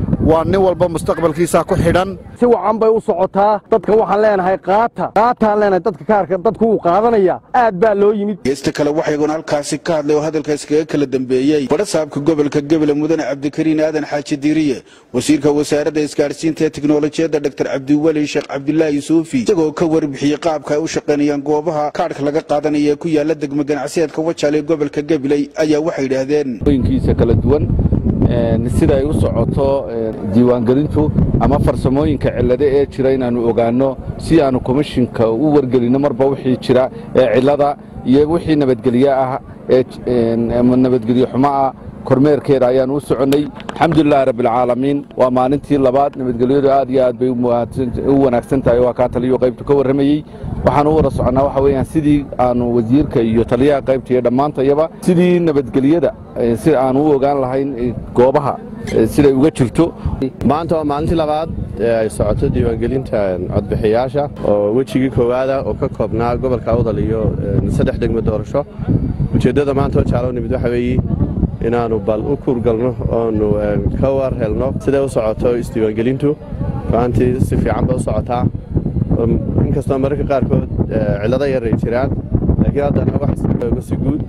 waa nin walba mustaqbalkiisa ku xidhan si wacan bay u socotaa dadka waxaan leenahay qaata qaataan leenahay dadka kaarka dadku wuu qaadanaya aad baa loo yimid geesta kale waxayguna halkaasi ka hadlay oo hadalkaas kaga kala dambeeyey badhasaabka gobolka gebele mudane cabdikariin aadan xaaji diiriye wasiirka wasaaradda isgaadhsiinta ee tiknolojiyadda dr cabdiweli sheekh cabdilaahi suufi isagoo ka warbixiyey qaabka ay u shaqaynayaan goobaha kaadhka laga qaadanaya ee ku yaala degmo ganacsiyeedka wajaale ee gobolka gabiley ayaa waxay yidhaahdeen ooyinkiisa kala duwan sida ay u socoto diiwaangelintu ama farsamooyinka cillado ee jira inaannu ogaanno si aannu komishinka u wargelinno marba wixii jira ee cillada iyo wixii nabadgelye ah ee nabadgelye xumo ah kormeerkeeda ayaannu u soconnay alxamdulilahi rabbialcaalamiin waa maalintii labaad nabadgelyadu aad iyo aad bay u wanaagsan tahay waa kaa taliyo qaybtu ka warramayey waxaanu u wada soconnaa waxa weeyaan sidii aannu wasiirka iyo taliyaha qaybta iyo dhammaantayaba sidii nabadgelyada si aannu u ogaan lahayn goobaha siday uga jirto maanta waa maalintii labaad ee ay socoto diiwaangelinta codbixiyaasha oo wejigii koowaada oo ka koobnaa gobolka awdal iyo saddex degmo doorasho ujeeddada maanta oo jaalo nimid waxa weeye inaannu bal u kuurgalno oonu ka war helno siday u socoto isdiiwaangelintu go-aantii si fiican bay u socotaa inkastoo mararka qaarkood cillado yar ay jiraan laakiin haddana wax si guud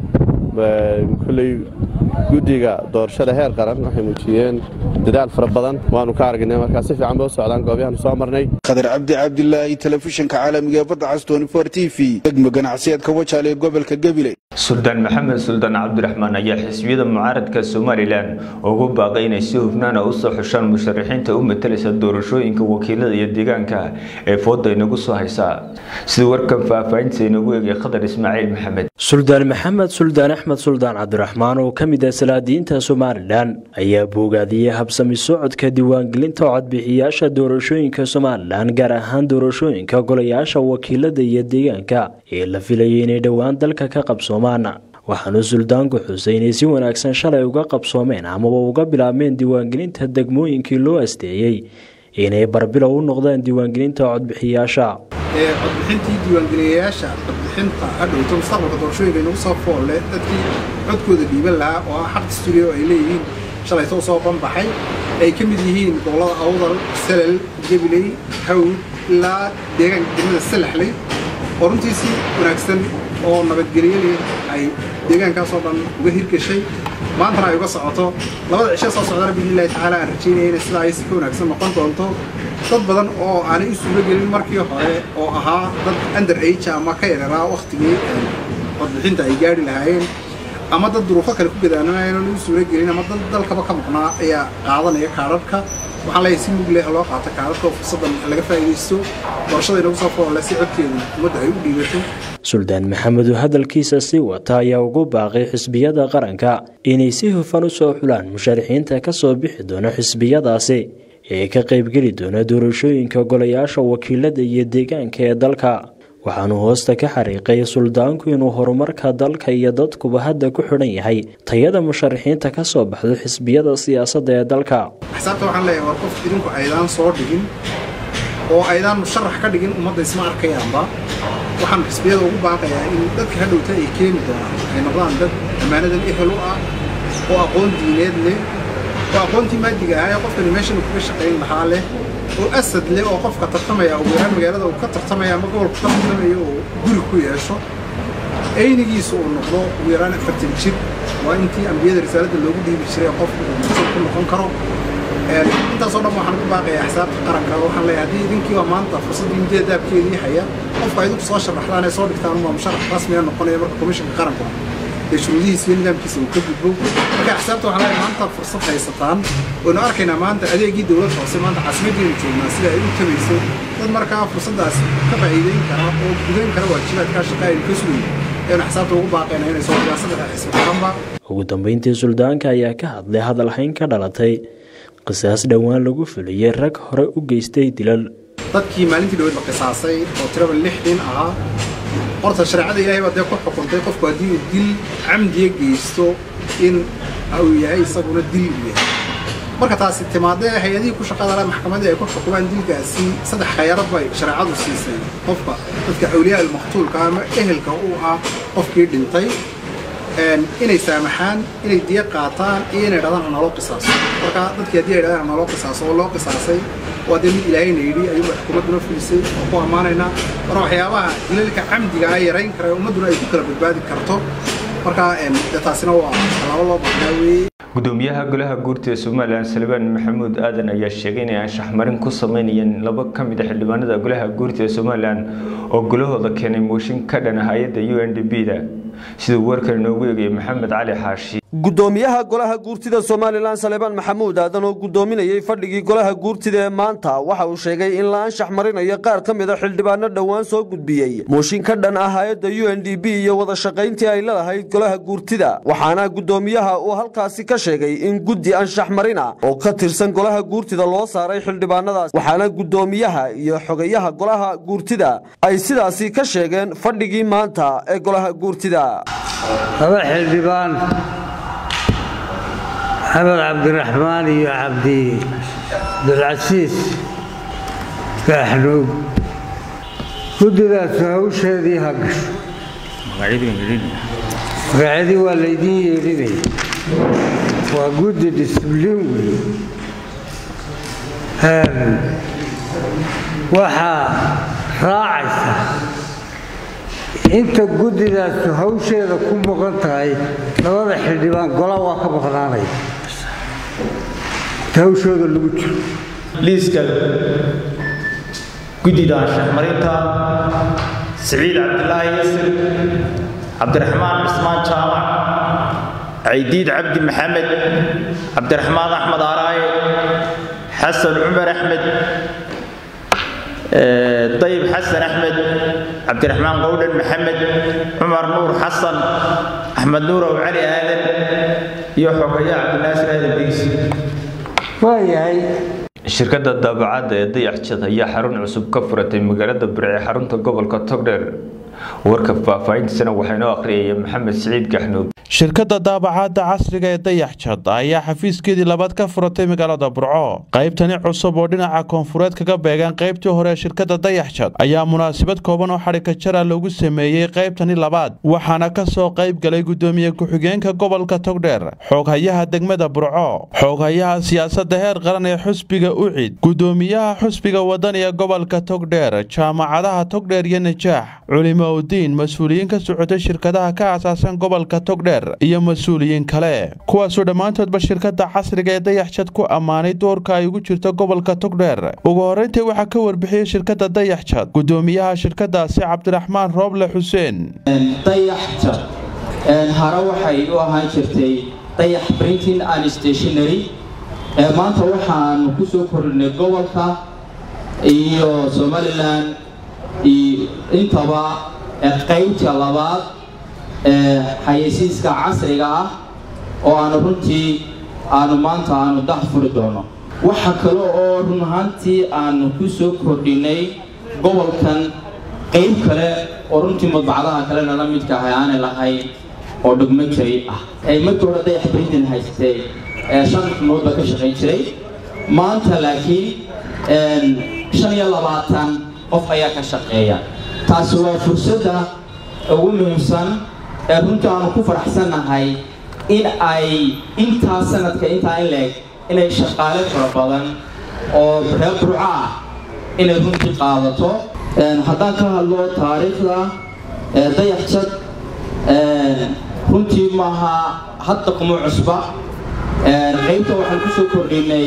kolley guddiga doorashada heer qaran waxay muujiyeen dadaal fara badan waanu ka aragnay markaa si fiican bay u socdaan goobayaanu soo marnay khadar cabdi cabdilaahi telefishinka caalamiga ee badda cas t v degmo ganacsiyeedka wajaale ee gobolka gabiley suldaan maxamed suldaan cabdiraxmaan ayaa xisbiyada mucaaradka somalilan ugu baaqay inay si hufnaana u soo xushaan musharaxiinta u matalaysa doorashooyinka wakiilada iyo deegaanka ee fooda inagu soo haysaa sida warkan faahfaahinta inagu eegay khadar ismaaciil maxamed suldaan maxamed suldaan axmed suldaan cabdiraxmaan oo ka mid ah salaadiyiinta somalilan ayaa boogaadiyey habsami socodka diiwaangelinta codbixiyaasha doorashooyinka somalilan gaar ahaan doorashooyinka golayaasha wakiilada iyo deegaanka ee la filayay inay dhowaan dalka ka qabsoomaan waxaanu suldaanku xusay inay si wanaagsan shalay uga qabsoomeen amaba uga bilaabmeen diiwaangelinta degmooyinkii loo asteeyey inay barbilow u noqdaan diiwaangelinta codbixiyaasha codbixintii diiwaangeliyayaasha codbixinta hadhowto mustaqbalka doorashooyinka inagu soo foolle dadkii codkooda dhiiban lahaa oo ah xaq studio ay leeyihiin shalaytoo soo banbaxay ay ka mid yihiin gobollada awdal salal gabiley hawd ilaa deegaanka degmada salaxley oo runtii si wanaagsan oo nabadgelyadii ay deegaankaasoo dhan uga hirgashay maantana ay uga socoto labada cisho soo socdana biidnillahi tacaala aan rajaynaya inay sidaa ay si ka wanaagsan noqon doonto dad badan oo aanay u suuro gelin markii hore oo ahaa dad under age ama ka yareeraa wakhtigii codbixinta ay gaari lahaayeen ama dad duruufo kale ku gadaanamayeen oo u suuro gelin ama dad dalkaba ka maqnaa ayaa qaadanaya kaadharhka waxaan leeyahay si mug leh loo qaato kaadharka oo fursaddan laga faa'iidaysto doorashada inagu soo foolle si codkeedu ummadda ay u dhiibato suldaan maxamed oo hadalkiisa sii wata ayaa ugu baaqay xisbiyada qaranka inay si hufan u soo xulaan musharaxiinta ka soo bixi doona xisbiyadaasi ee ka qaybgeli doona doorashooyinka golayaasha wakiilada iyo deegaanka ee dalka waxaanu hoosta ka xariiqay suldaanku inuu horumarka dalka iyo dadkuba hadda ku xidhan yahay tayada musharaxiinta ka soo baxdo xisbiyada siyaasadda ee dalka xisaabta waxaan leeyahay war qof idinku aydaan soo dhigin oo aydaan musharax ka dhigin ummadda isma arkayaanba waxaan xisbiyada ugu baaqayaa in dadka hadhowta ay keeni doonaan ay noqdaan dad ammaanadan ehel u ah oo aqoon diineed leh oo aqoontii maadiga ahaa ee qofkani meeshan kaga shaqayn lahaa leh oo asad leh oo qofka tartamaya ugu yaraan magaalada uu ka tartamaya ama gobolka ka tartamaya oo guri ku yeesho aynigiisu uu noqdo ugu yaraan afartan jir waa intii ambiyada risaaladda loogu dhiibi jiray qofku uu masal ku noqon karo intaasoo dhan waxaan ugu baaqayaa xisaabta qaranka waxaan leeyahay haddii idinkiiba maanta fursaddii midee daabkeedii haya qofka idinku soo sharaxdaan ee soo dhigtaan unbaa musharax rasmiga noqonaya marka komishanka qaranku ee shuruudihiisa iyo nidaamkiisa uu ka gudbo marka xisaabta waxaan leeyahay maanta fursad haysataan waynu arkaynaa maanta adeegii dowladda hoose maanta caasimaddeenu joognaa sida ay u tabayso dad markaa fursaddaas ka faa'iideyn kara oo gudayn kara waajibaadkaa shaqa aynu ka sugayn aynu xisaabta ugu baaqaynaa inay soo dhigaan saddexa xisbi qaranba ugu dambeyntii suldaanka ayaa ka hadlay hadalhayn ka dhalatay qisaas dhowaan lagu fuliyey rag hore u geystay dilal dadkii maalintii dhaweyd la qisaasay oo tiraba lix nin ahaa horta shareecada ilaahay baa dee ku xukuntay qofku haddii uu dil camdiya geysto in uu yahay isaguna dil uu yahay marka taasi timaadee hay-adihii ku shaqada leh maxkamadii ay ku xukumaan dilkaasi saddex khayarad bay shareecadu siisay qofka dadka awliyaa almaqtuulka ama ehelka u ah qofkii dhintay inay saamaxaan inay diya qaataan iyo inay dhadaan ha naloo qisaaso marka dadkii haddii ay dhadaan ha naloo qisaaso oo loo qisaasay waa dee mid ilaahayna yidhi ayuu xukuumadduna fulisay oo ku ammaanaynaa marka waxyaabaha dilalka camdiga ah yarayn kara ummadduna ay ku kala badbaadi karto marka dee taasina waa tallaabo loo baahnaa weeye gudoomiyaha golaha guurta ee somalilan salbaan maxamuud aadan ayaa sheegay inay anshaxmarin ku sameynayeen laba ka mid a xildhibaanada golaha guurta ee somalilan oo golahooda keenay mooshin ka dhan hay-adda u n d b da siduu warkan inoogu eegayay maxamed cali xaashi gudoomiyaha golaha guurtida somalilan saleebaan maxamuud aadan oo gudoominayay fadhigii golaha guurtida ee maanta waxa uu sheegay in la anshax marinayo qaar ka mid a xildhibaano dhowaan soo gudbiyey mooshin ka dhan ah hay-adda u n d b iyo wada shaqayntii ay lalahayd golaha guurtida waxaana gudoomiyaha uu halkaasi ka sheegay in guddi anshax marina oo ka tirsan golaha guurtida loo saaray xildhibaanadaas waxaana gudoomiyaha iyo xogayaha golaha guurtida ay sidaasi ka sheegeen fadhigii maanta ee golaha guurtida laba xildhibaan maxamed cabdiraxmaan iyo cabdi abdulcasiis gaaxnuug guddidaas hawsheedii ha gasho magacyadii waa laydiin yeedhinaya waa guddi disibliin wey waxaa raacaysa inta guddidaasu hawsheeda ku maqan tahay labada xildhibaan gola waa ka maqnaanaya inta hawshooda lagu jiro liiska guddida anshaxmarinta siciid cabdilaahi yasir cabdiraxmaan cismaan jaamac caydiid cabdi maxamed cabdiraxmaan axmed aaraaye xasan cumar axmed dayib xasan axmed cabdiraxmaan qowdhan maxamed cumar nuur xasan axmed nuurow cali aadan iyo xogayaa cabdinaasir aadan digsi waayahay shirkadda daabacadda ee dayaxjad ayaa xarun cusub ka furatay magaalada birce xarunta gobolka togdheer warka faahfaahintiisana waxaa inoo akhriyaya maxamed siciid gaxnuug shirkadda daabacaadda casriga ee dayaxjad ayaa xafiiskeedii labaad ka furatay magaalada burco qaybtani cusub oo dhinaca koonfureed kaga beegan qaybtii hore ee shirkadda dayaxjad ayaa munaasabad kooban oo xadhigka jara loogu sameeyey qaybtani labaad waxaana ka soo qayb galay gudoomiye ku-xigeenka gobolka togdheer xooghayaha degmada burco xooghayaha siyaasadda heer qaran ee xusbiga ucid gudoomiyaha xusbiga wadaniga gobolka togdheer jaamacadaha togdheer iyo najaax culimo udiin mas-uuliyiin ka socotay shirkadaha ka aasaasan gobolka togdheer iyo mas-uuliyiin kale kuwaasoo dhammaantoodba shirkadda casriga ee dayaxjad ku ammaanay doorka ay ugu jirto gobolka togdheer ugu horreyntii waxaa ka warbixiyey shirkadda dayaxjad gudoomiyaha shirkadaasi cabdiraxmaan rooble xuseen dayaxjad hare waxay u ahaan jirtay dayax printing and stationary maanta waxaanu ku soo kordhinay gobolka iyo somalilan intaba qaybta labaad xayeysiiska casriga ah oo aanu runtii aanu maanta aanu dax furi doono waxa kale oo run ahaantii aanu ku soo kordhinay gobolkan qayb kale oo runtii madbacadaha kalena la midka ahay aanay lahayn oo dhugmo jiray ah markii hore dayax brintin haystay shan xubnood baa ka shaqayn jiray maanta laakiin shan iyo labaatan qof ayaa ka shaqeeya taasi waa fursadda ugu muhiimsan ee runtii aanu ku faraxsannahay in ay intaa sanadka intaa in leeg inay shaqaale fara badan oo reer burco ah inay runtii qaadato haddaan ka hadlo taariikhda dayaxjad runtii maaha hadda kuma cusba qaybta waxaan ku soo kordhinay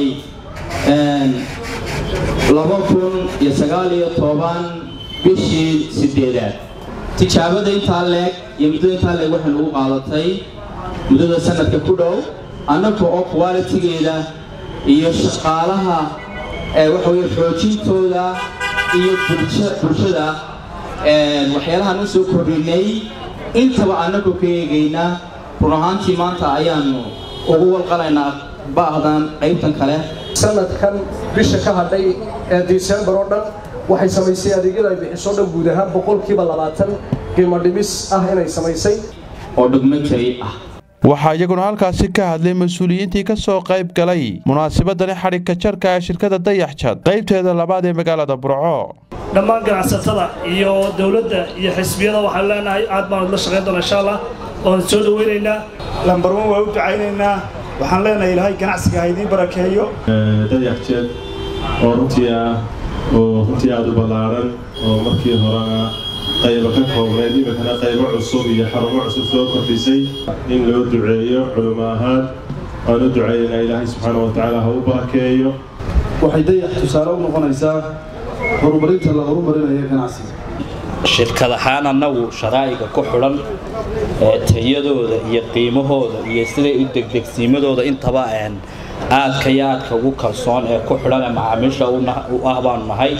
laba kun iyo sagaal iyo toban bishii sideedaad tijaabada intaa leeg iyo muddada intaa leeg waxay nagu qaadatay muddada sanadka ku dhow annaga oo qualitigeeda iyo shaqaalaha waxa weye xoojintooda iyo bulshada waxyaalahaan u soo kordhinay intaba annagoo ka eegayna run ahaantii maanta ayaanu ugu walqalaynaa baahdan qaybtan kale sanadkan bisha ka hadhay ee disembar oo dhan waxay samaysay adeegyada ay bixiso dhan guud ahaan boqolkiiba labaatan qiimo dhimis ah inay samaysay oo dhugmo jiray ah waxaa iyaguna halkaasi ka hadlay mas-uuliyiintii ka soo qayb galay munaasabadani xadhigka jarka ee shirkadda dayaxjad qaybteeda labaad ee magaalada burco dhammaan ganacsatada iyo dowladda iyo xisbiyada waxaan leenahay aad baan la shaqayn doona insha allah oon soo dhaweynaynaa lambar wan waa u ducaynaynaa waxaan leenahay ilaahay ganacsiga ha idiin barakeeyo dayaxjeed oo runtii ah oo runtii aada u ballaaran oo markii horena qaybo ka koobnayd iminkana qaybo cusub iyo xarumo cusub soo kordhisay in loo duceeyo culimo ahaan waan u duceeyaynaa ilaahay subxaana wa tacaala ha u barakeeyo waxay dayax tusaale u noqonaysaa horumarinta la horumarinayo ganacsiga shirkad ahaan annagu sharaa'iga ku xidhan ee tayadooda iyo qiimahooda iyo siday u degdegsiimadooda intaba aadka iyo aadka ugu kalsoon ee ku xidhan ee macaamiisha u ah baanu nahay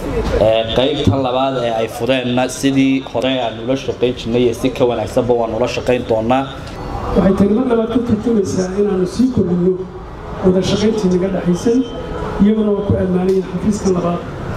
qaybtan labaad ee ay fudeenna sidii hore aan ula shaqayn jirnay iyo si ka wanaagsanba waan ula shaqayn doonaa waxay tagno labaad ka tarjumaysaa inaanu sii kordhinno wada shaqayntii naga dhexaysay iyaguna waa ku ammaanayin xafiiska labaad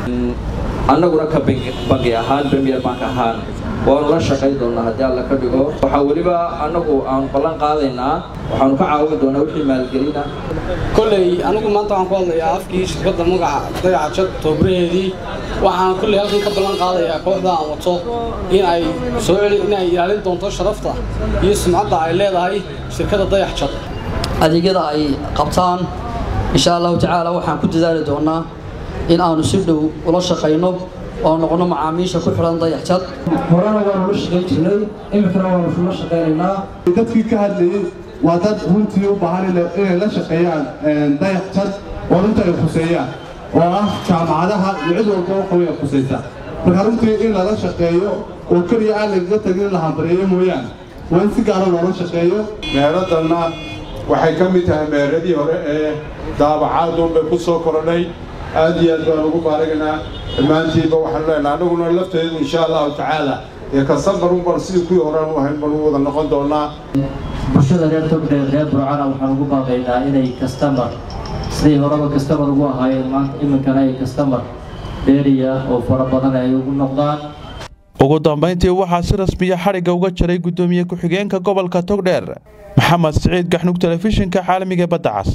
annaguna ka bangi ahaan premier bank ahaan waanu la shaqayn doonaa haddii alla ka dhigo waxaa weliba annagu aanu ballan qaadaynaa waxaanu ka caawin doonaa wixii maalgelina kolley anigu maanta waxaan ku hadlayaa afkii shirkadda magaca dayaca jad toobraheedii waxaan kolley halkan ka ballan qaadayaa kooxda aan wato in ay soo celi in ay ilaalin doonto sharafta iyo sumcadda ay leedahay shirkadda dayax jad adeegyada ay qabtaan insha allahu tacaala waxaan ku dadaali doonaa in aanu si dhow ula shaqayno oo noqono macaamiisha ku xidhan dayaxjad horena waanu la shaqayn jirnay iminkana waanu la shaqaynaynaa dadkii ka hadlayey waa dad runtii u baahan inay la shaqeeyaan dayaxjad oo runta ay khuseeyaan oo ah jaamacadaha iyo cid walba oo qaway ay khusaysa marka runtii in lala shaqeeyo oo keliya aan lagaga tagin la hambareeyo mooyaane waa in si gaara loola shaqeeyo meheraddanna waxay ka mid tahay meheradii hore ee daabacaadun bay ku soo korodhay aad iyo aad baan ugu baaragnaa dhammaantiinba waxaan leenahay annaguna lafteedu insha allahu tacaala ee kasambar unban sidii kuwii horaan u ahayn baan u wada noqon doonaa bulshada reer togdheer reer burcana waxaan ugu baaqaynaa inay kastamar siday horeba kastamar ugu ahaayeen maanta iminkana ay kastamar dheeriya oo fara badan ay ugu noqdaan ugu dambayntii waxaa si rasmiya xadhigga uga jaray guddoomiye ku-xigeenka gobolka togdheer maxamed siciid gaxnug telefishinka caalamiga badda cas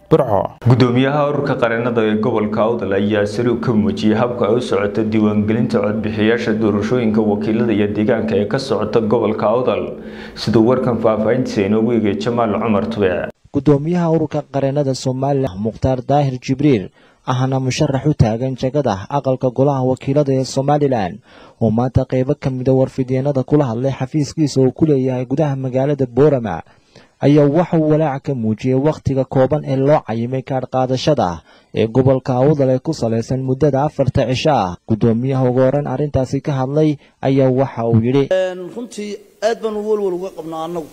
gudoomiyaha ururka qareenada ee gobolka awdal ayaa sari ka muujiyey habka ay u socota diiwaangelinta codbixiyaasha doorashooyinka wakiilada iyo deegaanka ee ka socota gobolka awdal siduu warkan faahfaahintiisa inoogu eegay jamaal cumar tube gudoomiyaha ururka qareenada somalilan mukhtaar daahir jibriil ahna musharax u taagan jagada aqalka golaha wakiilada ee somalilan oo maanta qeybo ka mida warfidyeenada kula hadlay xafiiskiisa oo ku leeyahay gudaha magaalada boorama ayaa waxauu walaac ka muujiyey wakhtiga kooban ee loo cayimay kaadh qaadashada ee gobolka awdal ee ku salaysan muddada afarta cisho ah guddoomiyaha ugu horeyn arrintaasi ka hadlay ayaa waxa uu yidhi runtii aad baan walwal uga qabnaa annagu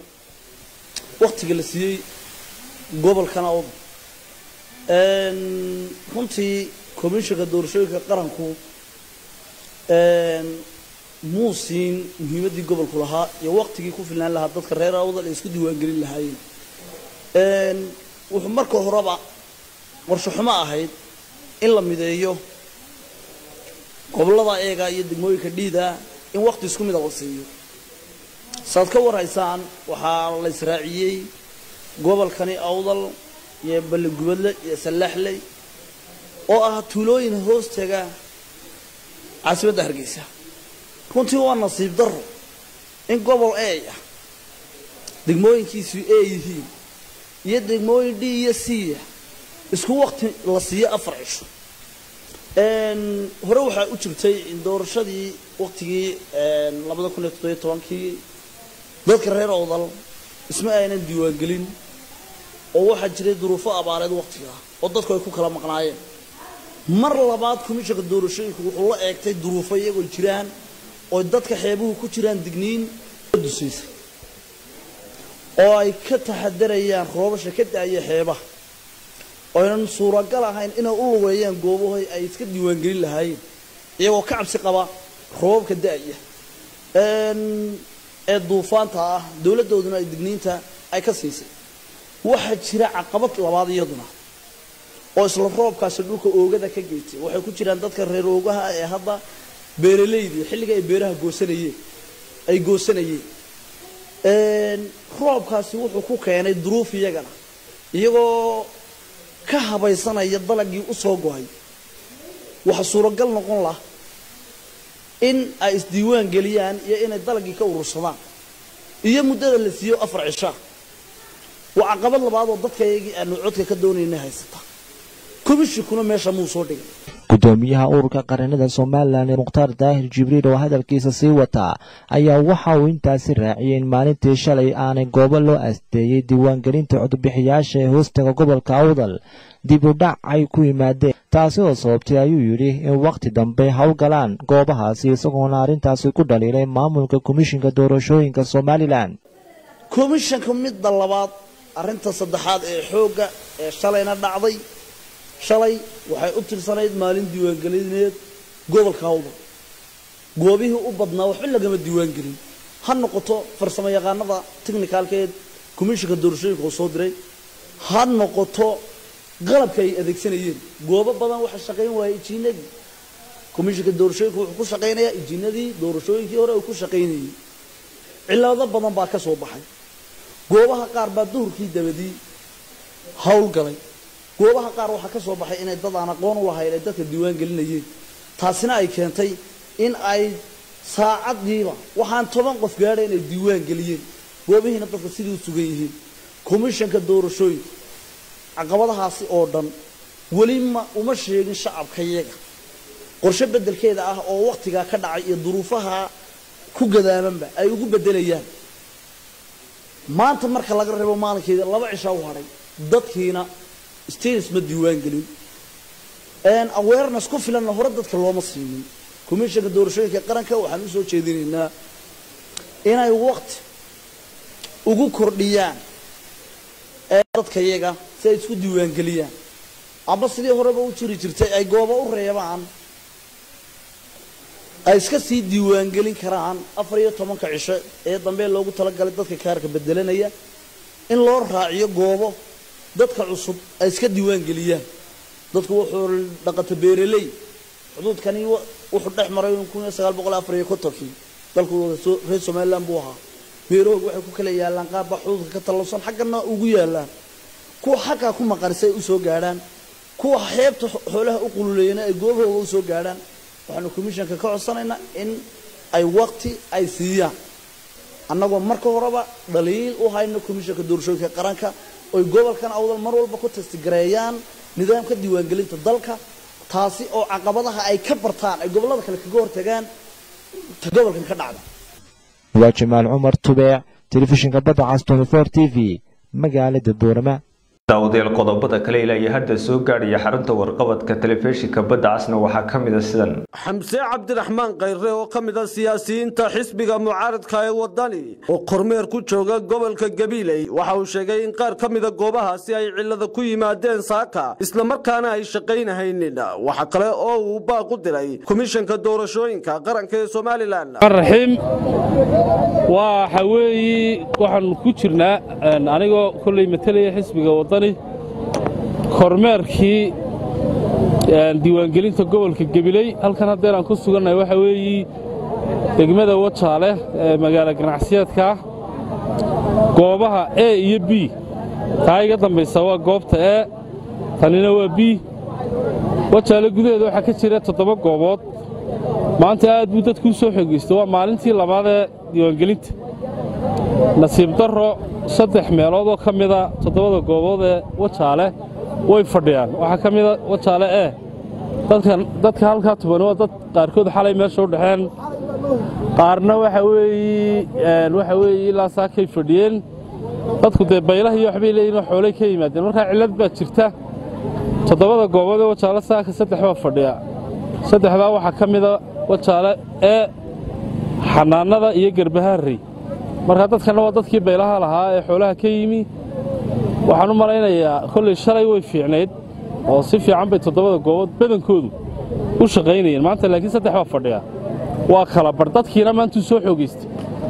wakhtiga la siiyey gobolkan awdal runtii komishanka doorashooyinka qaranku muu siin muhiimaddii gobolku lahaa iyo waktigii ku filnaan lahaa dadka reer awdal ay isku diiwaangelin lahaayeen wuxuu marka horeba qorshe xumo ahayd in la mideeyo gobollada eega iyo degmooyinka dhiida in wakti isku mida la siiyo saad ka warhaysaan waxaa la israaciyey gobolkani awdal iyo balligubadle iyo sallaxley oo ah tuulooyin hoostaga caasimadda hargeysa runtii waa nasiib daro in gobol a ah degmooyinkiisu a yihiin iyo degmooyin d iyo c ah isku wakti la siiyo afar cisho hore waxaa u jirtay in doorashadii waktigii labada kun iyo toddobiyo tobankii dadka reer awdal isma aynan diiwaangelin oo waxaa jiray duruufo abaareed waktiga oo dadku ay ku kala maqnaayeen mar labaad komishanka doorashooyinka wuxuu la eegtay duruufo iyagoo jiraan oo dadka xeebuhu ku jiraan digniin dusaysay oo ay ka taxadarayaan roobasha ka da-aya xeebaha oynan suuragal ahayn inay u lugeeyaan goobahoy ay iska diiwaangelin lahaayeen iyagoo ka cabsi qaba roobabka da-aya ee duufaanta ah dowladdooduna ay digniinta ay ka siisay waxaa jira caqabad labaad iyaduna oo isla roobkaasi dhulka oogada ka geystay waxay ku jiraan dadka reer oogaha ee hadda beeralaydii xilliga ay beeraha goosanayeen ay goosanayeen roobkaasi wuxuu ku keenay duruuf iyagana iyagoo ka habaysanaya dalagii u soo go-ay waxa suuragal noqon lah in ay isdiiwaan geliyaan iyo inay dalagii ka urursadaan iyo muddada la siiyo afar cishaa waa caqabad labaad oo dadka iyagii aanu codka ka doonayna haysata komishikuna meesha muu soo dhigay gudoomiyaha ururka qaranada somalilan ee mukhtaar daahir jibriil oo hadalkiisa sii wataa ayaa waxa uu intaasi raaciyey in maalintii shalay aanay goobo loo asteeyey diiwaangelinta codbixiyaasha ee hoostaga gobolka awdal dib u dhac ay ku yimaadeen taasi oo sababtay ayuu yidhi in wakhti dambe howlgalaan goobahaasi isagoona arrintaasi ku dhaliilay maamulka komishinka doorashooyinka somalilan komishanka midda labaad arrinta saddexaad ee xoogga ee shalayna dhacday shalay waxay u tirsanayd maalin diiwaangelineed gobolka hawdal goobihii u badnaa waxba lagama diiwaangelin ha noqoto farsamo yaqaanada technicalkeed komishinka doorashooyinka oo soo diray ha noqoto qalabka ay adeegsanayeen goobo badan waxa shaqayn waayay ijiinadii komishinka doorashooyinka wuxuu ku shaqaynayaa ijiinadii doorashooyinkii hore uu ku shaqaynayay cillado badan baa ka soo baxay goobaha qaar baa duhurkii dabadii howlgalay goobaha qaar waxaa ka soo baxay inay dad aan aqoon u lahayn ay dadka diiwaan gelinayeen taasina ay keentay in ay saacadiiba waxaan toban qof gaadhay inay diiwaan geliyeen goobihiina dadka sidii u sugan yihiin komishanka doorashooyinka caqabadahaasi oo dhan weli ma uma sheegin shacabka yaga qorshe beddelkeeda ah oo wakhtigaa ka dhacay iyo duruufaha ku gadaamanba ay ugu beddelayaan maanta marka laga reebo maalinkeeda laba cishaa u hadhay dadkiina status ma diiwaan gelin awareness ku filanna hore dadka looma siinin komishanka doorashooyinka qaranka waxaan u soo jeedinaynaa inay waqti ugu kordhiyaan dadka yaga si ay isku diiwaangeliyaan ama sidii horeba u jiri jirtay ay goobo u reebaan ay iska sii diiwaangelin karaan afar iyo tobanka cisho ee dambe loogu talagalay dadka kaarka bedelanaya in loo raaciyo goobo dadka cusub ay iska diiwaangeliyaan dadku wuxuu dhaqata beeraley xuduudkani wuxuu dhex maray kun iyo sagaal boqol afar iyo kontonkii dalku reer somaliland buu ahaa beerahoog waxay ku kala yaalaan qaar baa xuduudka ka tallowsan xaggana ugu yaalaan kuwa xaggaa ku maqarisay u soo gaadhaan kuwa xeebta xoolaha u qululeeyana ay goobahooda u soo gaadhaan waxaanu komishanka ka codsanaynaa in ay waqti ay siiyaan annagoo marka horeba dhaliil u hayno komishanka doorashooyinka qaranka oy gobolkan awdal mar walba ku testigareeyaan nidaamka diiwaangelinta dalka taasi oo caqabadaha ay ka bartaan ay gobollada kale kaga hortagaan ta gobolkan ka dhacda waa jamaal cumar tubeec telefishinka badda cas t v magaalada boorama daawadayaal qodobada kale ilaa iyo hadda soo gaadhaya xarunta warqabadka telefishinka badda casna waxaa ka mid a sidan xamse cabdiraxmaan khayre oo ka mid a siyaasiyiinta xisbiga mucaaradka ee wadani oo kormeer ku jooga gobolka gabiiley waxa uu sheegay in qaar ka mida goobahaasi ay cillada ku yimaadeen saaka islamarkaana ay shaqaynahaynin waxa kale oo uu baaq u diray komishanka doorashooyinka qaranka ee somalilan raxiim waxa weeye waxaan ku jirnaa anigoo kolley matalaya xisbiga wadani kormeerkii diiwaangelinta gobolka gabiley halkan haddeen aan ku sugannahay waxa weeye degmada wajaale ee magaalo ganacsiyeedka goobaha e iyo b taa iga dambaysa waa goobta e tanina waa b wajaale gudaheeda waxaa ka jira toddoba goobood maanta aad buu dadku u soo xogeystay waa maalintii labaad ee diiwaangelinta nasiib darro saddex meelood oo ka mida toddobada goobood ee wajaale way fadhiyaan waxaa ka mida wajaale ee dadka halkaa tuban waa dad qaarkood xalay meesha u dhexeen qaarna waxa weeye waxa weeye ilaa saakay fadhiyeen dadku dee baylaha iyo waxbay leeyihin oo xoolay ka yimaadeen markaa cillad baa jirta toddobada goobood ee wajaale saaka saddex baa fadhiya saddexdaa waxaa ka mida wajaale ee xanaanada iyo garbahaarrey markaa dadkanna waa dadkii baylaha lahaa ee xoolaha ka yimi waxaan u malaynayaa kolley shalay way fiicnayd oo si fiican bay toddobada goobood badankoodu u shaqaynayeen maanta laakiin saddex baa fadhiya waa kala bar dadkiina maantuu soo xoogaystay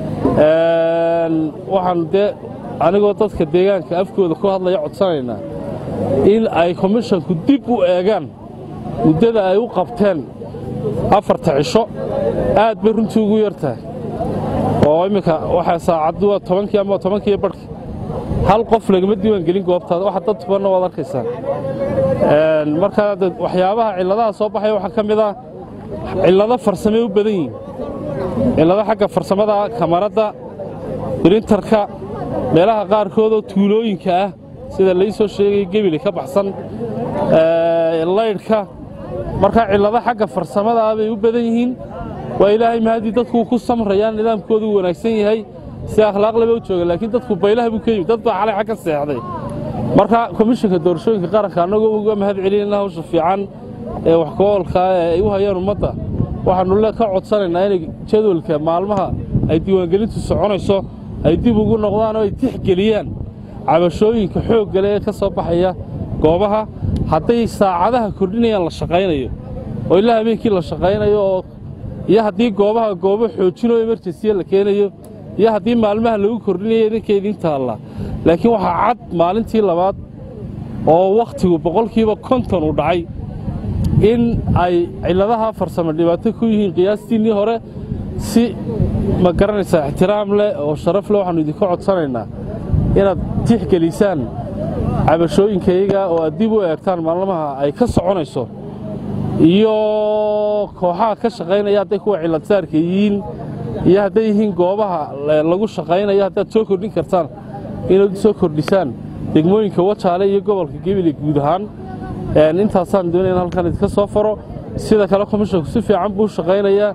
waxaan dee anigoo dadka deegaanka afkooda ku hadlaya codsanaynaa in ay komishanku dib u eegaan muddada ay u qabteen afarta cisho aad bay runtii ugu yar tahay oo imminka waxaa saacaddu waa tobankii ama tobankiiyo barhkii hal qof lagama diiwaan gelin goobtaada waxa dad tubanna waad arkaysaan markaa waxyaabaha cilladaha soo baxaya waxaa ka mid ah cillado farsamay u badan yihiin cillado xagga farsamada kamaradda birintarka meelaha qaarkoodoo tuulooyinka ah sida lai soo sheegay gebili ka baxsan laydhka markaa cillado xagga farsamada ah bay u badan yihiin waa ilaahay mahadii dadku ku samrayaan nidaamkoodu wanaagsan yahay si akhlaaqleba u jooga laakiin dadku baylaha buu ka yimid dad baa xalay xag ka seexday marka komishanka doorashooyinka qaranka annagoo uga mahad celinayna hawsha fiican ee wax ku-oolka ee ay u hayaan ummadda waxaannu le ka codsanaynaa inay jadwalka maalmaha ay diiwaangelintu soconayso ay dib ugu noqdaan oo ay tixgeliyaan cabashooyinka xoogga leh ee ka soo baxaya goobaha hadday saacadaha kordhinayaan la shaqaynayo oo ilaa habeenkii la shaqaynayo oo iyo haddii goobaha goobo xoojinoo emerjensiya la keenayo iyo haddii maalmaha lagu kordhinayo idinkeediin taalla laakiin waxaa cad maalintii labaad oo wakhtigu boqolkiiba konton u dhacay in ay cilladaha farsamo dhibaato ku yihiin qiyaastiinnii hore si ma garanaysaa ixtiraam leh oo sharaf leh waxaannu idinka codsanaynaa inaad tixgelisaan cabashooyinkayaga oo aad dib u eegtaan maalmaha ay ka soconayso iyo kooxaha ka shaqaynaya hadday kuwa cilladsaarka yihiin iyo hadday yihiin goobaha lagu shaqaynayo haddaad soo kordhin kartaan inaad soo kordhisaan degmooyinka wajaale iyo gobolka gebile guud ahaan intaasaan doonaya in halkan idinka soo faro sida kale komishonku si fiican buu shaqaynayaa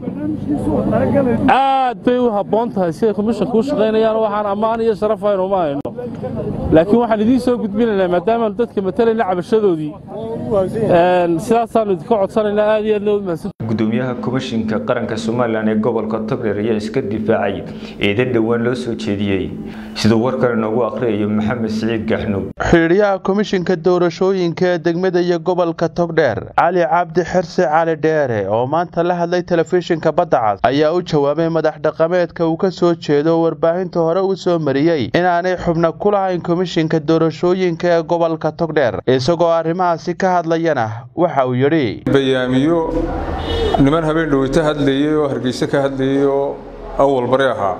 aad bay u habboon tahay siday komishonku u shaqaynayaan waxaan ammaan iyo sharaf aynu uma hayno laakiin waxaan idiin soo gudbinaynaa maadaamaanu dadka matalayna cabashadoodii sidaasaannu idinka codsanaynaa aad iyo aad loo mahadsan gudoomiyaha komishinka qaranka somalilan ee gobolka togdheer ayaa iska difaacay eedan dhowaan loo soo jeediyey siduu warkan inoogu akhriyayo maxamed siciid gaxnuug xidhiidyaha komishinka doorashooyinka ee degmada iyo gobolka togdheer cali cabdi xirse cali dheere oo maanta la hadlay telefishinka badda cas ayaa u jawaabay madax dhaqameedka uu ka soo jeedo warbaahinta hore uu soo mariyey inaanay xubno ku lahayn komishinka doorashooyinka ee gobolka togdheer isagoo arrimahaasi ka hadlayana waxa uu yidhi bayaamiyo niman habeen dhoweyta hadlayey oo hargeyse ka hadlayey oo awal bari ahaa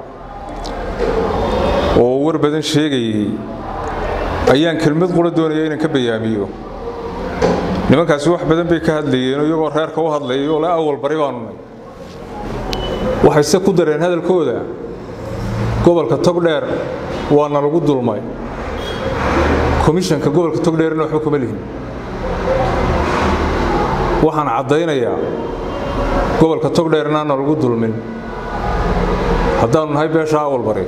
oo war badan sheegayey ayaan kelmad qura doonaya inaan ka bayaamiyo nimankaasi wax badan bay ka hadlayeen iyagoo reerka u hadlayay oo le awal bari baanu nay waxayse ku dareen hadalkooda gobolka togdheer waana lagu dulmay komishanka gobolka togdheerna waxba kuma lihin waxaan caddaynayaa gobolka togdheerna na lagu dulmin haddaannu nahay beesha awalbari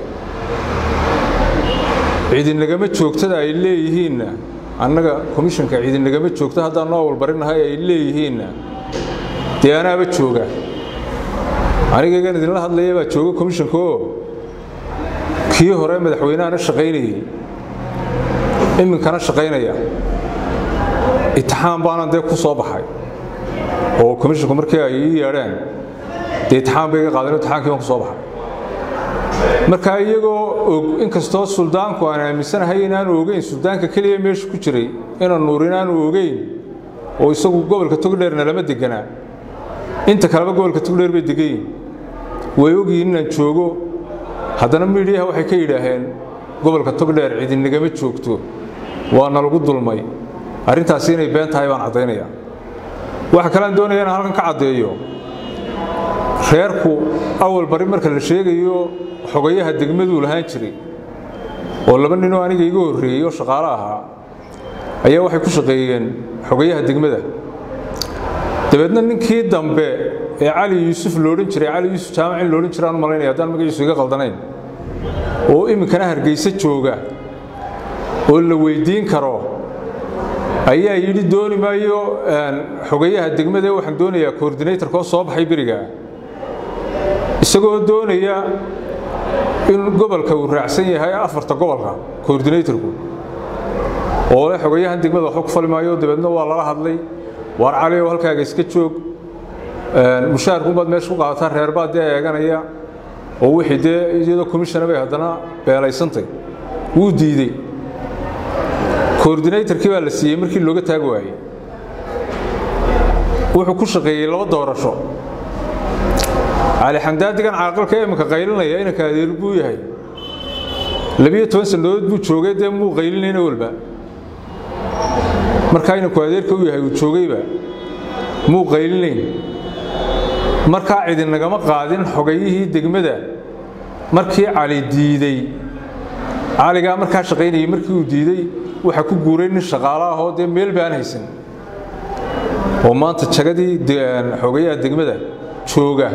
ciidinagama joogtada ay leeyihiinna annaga komishanka ciidinagama joogta haddaannu awalbarinahay ay leeyihiinna dee anaaba jooga anigaygan idinla hadlaya baa jooga komishanka oo kii hore madaxweynahana shaqaynayey iminkana shaqaynaya itixaan baanan dee ku soo baxay oo komishinku markii ay ii yeedheen dee itixaan bay iga qaadeen itixaankii baan ku soo baxay markaa iyagoo og inkastoo suldaanku aan aaminsanahay inaanu ogeyn suldaanka keliya meesha ku jiray inaan nuur inaanu ogeyn oo isagu gobolka togdheerna lama deganaa inta kaleba gobolka togdheer bay degayin way ogyihiin inaan joogo haddana miidhiyaha waxay ka yidhaaheen gobolka togdheer cidinagama joogto waana lagu dulmay arrintaasi inay been tahay baan caddaynaya waxa kalean doonaya inaan halkan ka caddeeyo reerku awal bari marka la sheegayo xogayaha degmaduu lahaan jiray oo laba ninoo aniga iga horreeyey oo shaqaalo ahaa ayaa waxay ku shaqeeyeen xogayaha degmada dabeedna ninkii dambe ee cali yuusuf loodhan jiray cali yuusuf jaamacin loodhan jira aan u malaynaya haddaan magaciisu iga qaldanayn oo iminkana hargeysa jooga oo la weyddiin karo ayaa yidhi dooni maayo xogayaha degmada waxaan doonayaa coordinatorka oo soo baxay beriga isagoo doonaya in gobolka uu raacsan yahay afarta gobolka coordinatorku oo le xogayahan degmada waxba ku fali maayo dabeedna waa lala hadlay waar cali oo halkaaga iska joog mushaarkuunbaad meesha ku qaadataa reerbaa dee eeganaya oo wixii dee iyadoo commissiona bay haddana beelaysantay wuu diidey coordinatorkii baa la siiyey markii looga taagi waayey wuxuu ku shaqeeyey laba doorasho cali xamdaadigan caaqilka iminka qaylinaya inanka adeer buu yahay labiyo toban sannadood buu joogay dee muu qaylinayna walba markaa inanku adeerka u yahay uu joogayba muu qaylinayn markaa cidinagama qaadin xogayihii degmada markii cali diidey caligaa markaa shaqaynayay markii uu diidey waxaa ku guuray nin shaqaalo ahoo dee meel baan haysan oo maanta jagadii xogayaha degmada jooga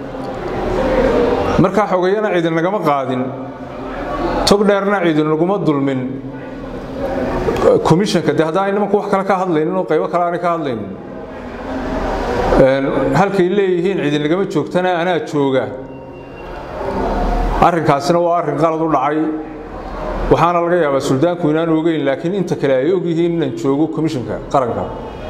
markaa xogayana cidin nagama qaadin tog dheerna cidin naguma dulmin komishanka dee haddaan nimanku wax kale ka hadlaynin oo qaybo kale aanay ka hadlaynin halkay leeyihiin cidin nagama joogtana anaa jooga arrinkaasina waa arrin qalad u dhacay waxaana laga yaabaa suldaanku inaan ogeyn laakiin inta kale ay ogyihiin inaan joogo komishanka qaranka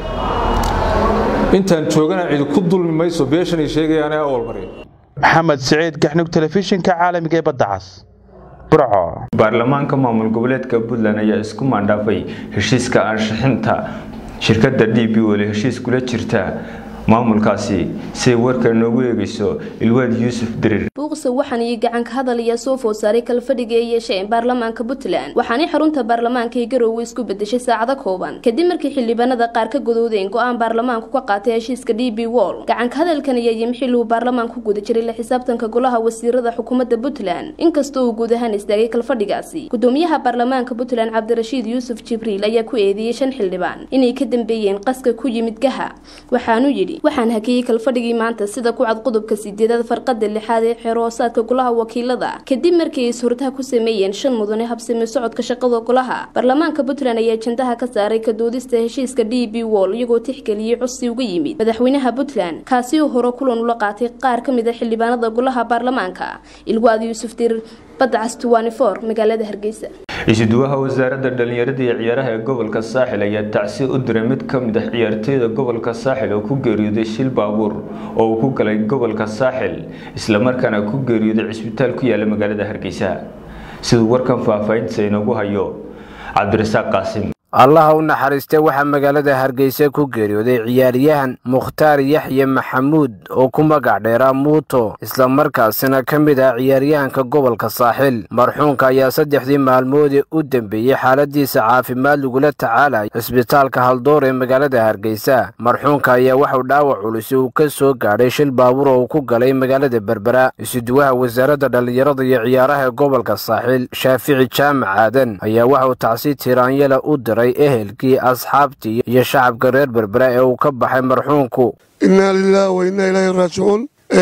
intaan joogana cidi ku dulmi mayso beeshan ay sheegayaan ee awal marya maxamed siciid gaxnug telefishinka caalamiga ee badda cas burco baarlamaanka maamul goboleedka puntland ayaa isku maandhaafay heshiiska ansixinta shirkadda d b weli heshiis kula jirta maamulkaasi siay warka noogu eegayso ilwaad yuusuf dirir buuqse waxaan iyo gacanka hadal ayaa soo food saaray kalfadhiga ay yeesheen baarlamaanka puntland waxaanay xarunta baarlamaanka ee garoowe isku bedeshay saacado kooban kadib markii xildhibaanada qaar ka godoodeen go-aan baarlamaanku ka qaatay heshiiska d b wol gacanka hadalkan ayaa yimi xilli uu baarlamaanku guda jiray la xisaabtanka golaha wasiirada xukuumadda puntland inkastoo uu guud ahaan istaagay kalfadhigaasi gudoomiyaha baarlamaanka puntland cabdirashiid yuusuf jibriil ayaa ku eedeeyey shan xildhibaan inay ka dambeeyeen qaska ku yimid gaha waxaanu yidhi waxaan hakiyey kalfadhigii maanta sida ku cad qodobka sideedaad farqada lixaad ee xeroosaadka golaha wakiilada kadib markii ay is-hortaha ku sameeyeen shan mudane habsami socodka shaqada golaha baarlamaanka puntland ayaa jandaha ka saaray kadoodista heshiiska d b wol iyagoo tixgeliyey codsi uga yimid madaxweynaha puntland kaasi oo hore kulan ula qaatay qaar ka mid a xildhibaanada golaha baarlamaanka ilwaad yuusuf dir badcas magaalada hargeysa isuduwaha wasaaradda dhallinyarada iyo ciyaaraha ee gobolka saaxil ayaa tacsi u diray mid ka mid ah ciyaartooyda gobolka saaxil oo ku geeriyooday shil baabuur oo uu ku galay gobolka saaxil islamarkaana ku geeriyooday cisbitaal ku yaala magaalada hargeysa siduu warkan faahfaahintiisa inoogu hayo cabdirasaaq qaasim allaha u naxariistay waxaa magaalada hargeysa ku geeriyooday ciyaaryahan mukhtaar yaxye maxamuud oo ku magac dheeraa muuto islamarkaasina ka mid ah ciyaaryahanka gobolka saaxil marxuunka ayaa saddexdii maalmoodee u dembeeyey xaaladiisa caafimaad lagula tacaalaya cisbitaalka haldoor ee magaalada hargeysa marxuunka ayaa waxuu dhaawac culus uu ka soo gaadhay shil baabuur oo uu ku galay magaalada berbera isuduwaha wasaaradda dhallinyarada iyo ciyaaraha ee gobolka saaxil shaafici jaamac aadan ayaa waxauu tacsi tiraanyala u diray ehelkii asxaabtii iyo shacabka reer berbera ee uu ka baxay marxuunku innaa lilaah wa innaa ilaahi raajicuun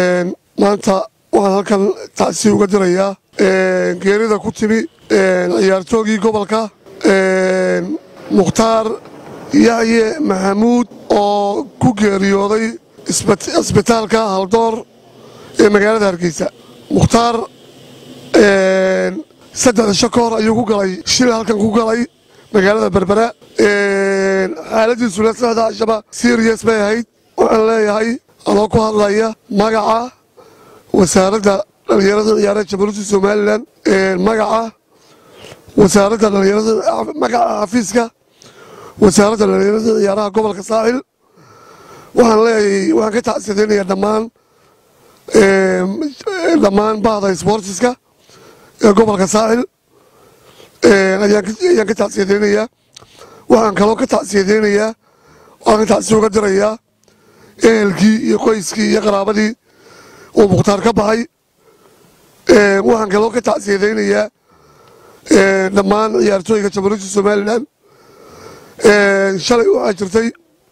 maanta waxaan halkan tacsi uga dirayaa geerida ku timi ciyaartoogii gobolka mukhtaar yaxye maxamuud oo ku geeriyooday isbitaalka haldoor ee magaalada hargeysa mukhtaar saddexda sho ka hor ayuu ku galay shil halkan ku galay magaalada berbera xaaladiisuna saxda ashaba sirias bay ahayd waxaan leeyahay anoo ku hadlaya magaca wasaaradda dhallinyarada ciyaaraha jamhuuriyadda somalilan magaca wasaaradda dhallinyarada magaca xafiiska wasaaradda dhallinyarada ciyaaraha gobolka saaxil waxaan leeyahay waxaan ka tacsiadeynayaa dhammaan dhammaan bahda sportiska ee gobolka saaxil ayaan ka tacsiyadeynayaa waxaan kaloo ka tacsiyadeynayaa waxaan ka tacsiya uga dirayaa ehelkii iyo qoyskii iyo qaraabadii uu mukhtaar ka baxay waxaan kaloo ka tacsiyadeynayaa dhammaan ciyaartooyga jamhuuriyadda somalilan shalay waxaa jirtay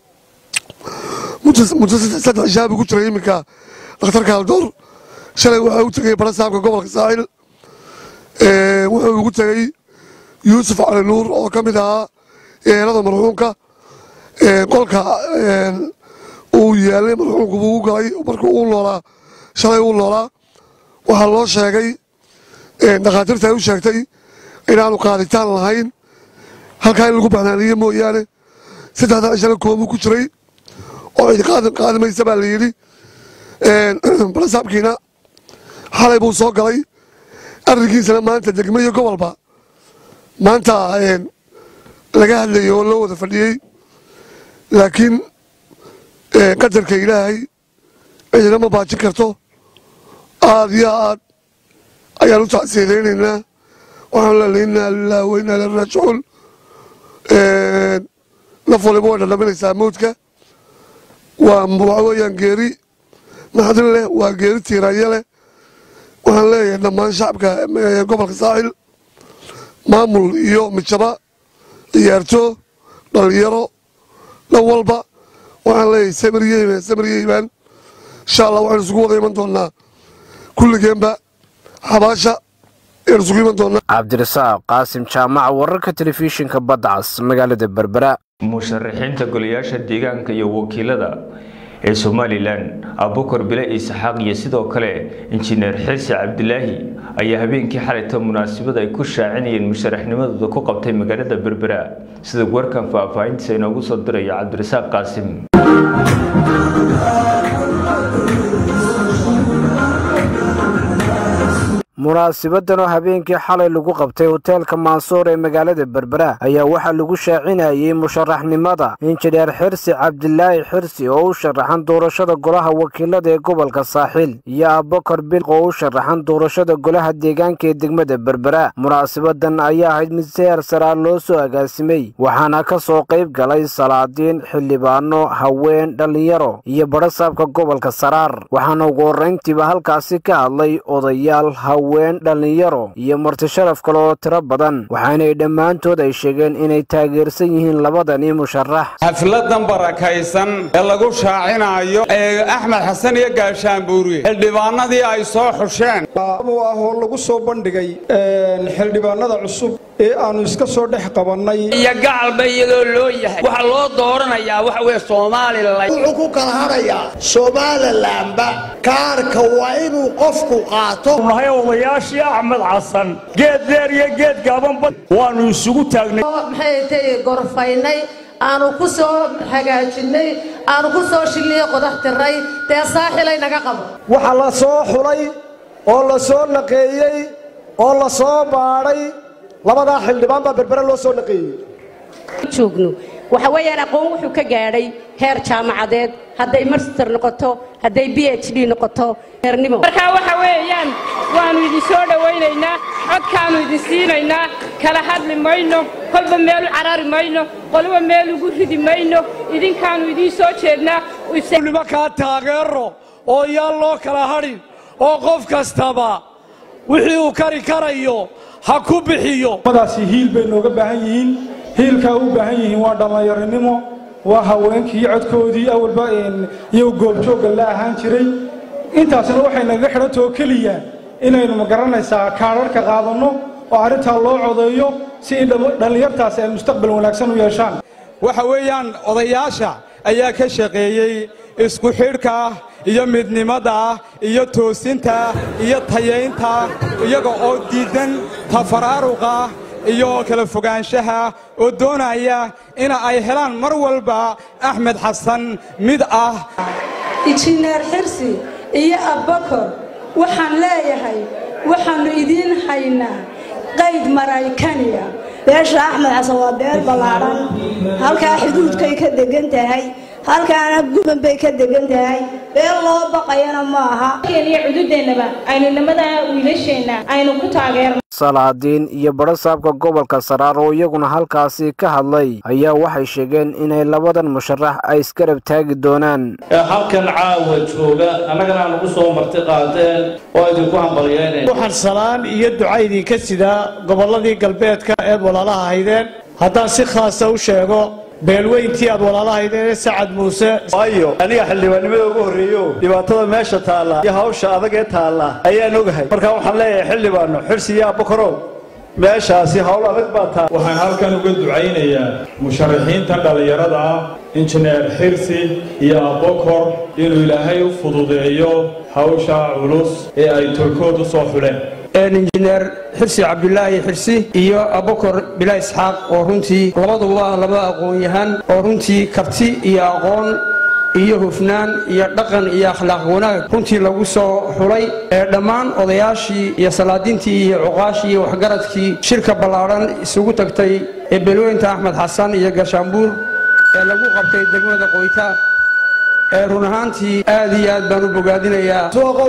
muddo saddex shaabi ku jiray iminka dhakhtarka haldoor shalay waxaa u tegay barasaabka gobolka saaxil wuxuu ugu tegey yuusuf cali nuur oo ka mid ahaa eelada marxuunka qolka uu yaalay marxuunku buu u galay markuu uu noolaa shalay uu noolaa waxaa loo sheegay dhakhaatiirta ay u sheegtay inaanu qaaditaan lahayn halkaa in lagu baxnaaniye mooyaane saddexda cishana koobuu ku jiray oo cid qaadi maysa baa la yidhi balasaabkiina xalay buu soo galay arrinkiisana maanta degmo iyo gobolba maanta laga hadlayay oo loo wada fadhiyey laakiin qadarka ilaahay cidina ma baajin karto aad iyo aad ayaan u tacsiyadaynaynaa waxaan leenahay innaa lillahi wa innaa ilaihi raajicuun naf waliba way dhadhaminaysaa mawdka waa waxa weeyaan geeri naxdin leh waa geeri tiiraanya leh waxaan leeyahay dhammaan shacabka gobolka saaxil maamul iyo midjaba ciyaarto dhallinyaro dhan walba waxaan leeyahay samiriyeyman samiriyeyman insha allah waxaan isugu wada iman doonaa kulligeenba xabaasha ayaan isugu iman doonaa cabdirasaaq qaasim jaamaca wararka telefishinka badda cas magaalada berbera musharaxiinta golayaasha deegaanka iyo wakiilada ee somalilan abukar bile isxaaq iyo sidoo kale injineer xirsi cabdilaahi ayaa habeenkii xalayta munaasabad ay ku shaacinayeen musharaxnimadooda ku qabtay magaalada berbera sida warkan faahfaahintiisa inoogu soo dirayo cabdirasaaq qaasim munaasibadan oo habeenkii xalay lagu qabtay hoteelka maansuur ee magaalada berbera ayaa waxaa lagu shaacinayey musharaxnimada injineer xirsi cabdilaahi xirsi oo u sharaxan doorashada golaha wakiilada ee gobolka saaxiil iyo abakar bil oo u sharaxan doorashada golaha deegaanka ee degmada berbera munaasabadan ayaa ahayd mid seer saraa loo soo agaasimay waxaana ka soo qayb galay salaadiin xildhibaano haween dhallinyaro iyo badhasaabka gobolka saraar waxaana ugu horrayntiiba halkaasi ka hadlay odayaal haween dhallinyaro iyo marti sharaf kale oo tiro badan waxaanay dhammaantood ay sheegeen inay taageersan yihiin labadani musharax xafladan barakaysan ee lagu shaacinayo ee axmed xasan iyo gaashaan buuriye xildhibaanadii ay soo xusheen u ah oo lagu soo bandhigay xildhibaanada cusub ee aanu iska soo dhex qabannay iyo gacalba iyadoo loo yahay waxaa loo dooranayaa waxa weye somalilan wuxuu ku kala hadhayaa somalilanba kaarka waa inuu qofku qaato nahay odayaashii axmed xasan geed dheer iyo geed gaabanba waannu isugu taagnay maxay tay gorfaynay aanu ku soo hagaajinnay aanu ku soo shilliyo qodax tiray dee saaxilay naga qabo waxaa la soo xulay oo la soo naqeeyey oo la soo baadhay labadaa xildhibaan baa berbere loo soo naqeeyey joogno waxa weeyaan aqoon wuxuu ka gaadhay heer jaamacadeed hadday master noqoto hadday b h d noqoto heernimo markaa waxa weeyaan waannu idin soo dhowaynaynaa codkaannu idin siinaynaa kala hadli mayno kolba meel u carari mayno qoliba meel ugu ridi mayno idinkaannu idiin soo jeednaa nimankaa taageero oo yaan loo kala hadhin oo qof kastaba wixii uu kari karayo ha ku bixiyo madaasi hiil bay nooga baahan yihiin hiilkaa u baahan yihiin waa dhallinyaronimo waa haweenkii codkoodii awalba iyagu goobjoogga la ahaan jiray intaasna waxay nagaga xidhanta oo keliya inaynu magaranaysaa kaadharhka qaadanno oo arrintaa loo codeeyo si dhallinyartaasi ay mustaqbal wanaagsan u yeeshaan waxa weeyaan odayaasha ayaa ka shaqeeyey isku xidhka iyo midnimada iyo toosinta iyo tayaynta iyaga oo diidan tafaraaruqa iyo kala fogaanshaha oo doonaya in ay helaan mar walba axmed xasan mid ah injineer xirsi iyo abbakor waxaan leeyahay waxaannu idiin haynaa qayd maraykaniya beesha axmed xasan waa beer ballaadhan halkaa xuduudkay ka degan tahay halkaana guban bay ka degan tahay beel loo baqayana ma aha iyo cududeennaba aynu nimada wiilasheenna aynu ku taageerno salaadiin iyo badhasaabka gobolka saraar oo iyaguna halkaasi ka hadlay ayaa waxay sheegeen inay labadan musharax ay isgarab taagi doonaan halkan caawa jooga annagana aan ugu soo marti qaadeen oo idinku hambalyeyneen waxaan salaan iyo duca idinka sidaa gobolladii galbeedka eed walaalaha haydeen haddaan si khaasa u sheego beelweyntii aad walaalahaydeen sacad muuse waayo aniga xildhibaannimada ugu horreeyo dhibaatada meesha taalla iyo hawsha adag ee taalla ayaan ogahay markaa waxaan leeyahay xildhibaanno xirsi iyo abbakarow meeshaasi hawl adag baa taal waxaan halkan uga ducaynayaa musharaxiinta dhallinyarada ah injineer xirsi iyo abbakor inuu ilaahay u fududeeyo hawsha culus ee ay tolkood u soo xuleen injineer xirsi cabdulaahi xirsi iyo abakor bilaa isxaaq oo runtii labaduba laba aqoon-yahan oo runtii karti iyo aqoon iyo hufnaan iyo dhaqan iyo akhlaaq wanaag runtii lagu soo xulay ee dhammaan odayaashii iyo salaadiintii iyo cuqaashii iyo waxgaradkii shirka ballaadhan isugu tagtay ee beelweynta axmed xasan iyo garshaambuur ee lagu qabtay degmada qoyta ee run ahaantii aad iyo aad baan u bogaadinayaa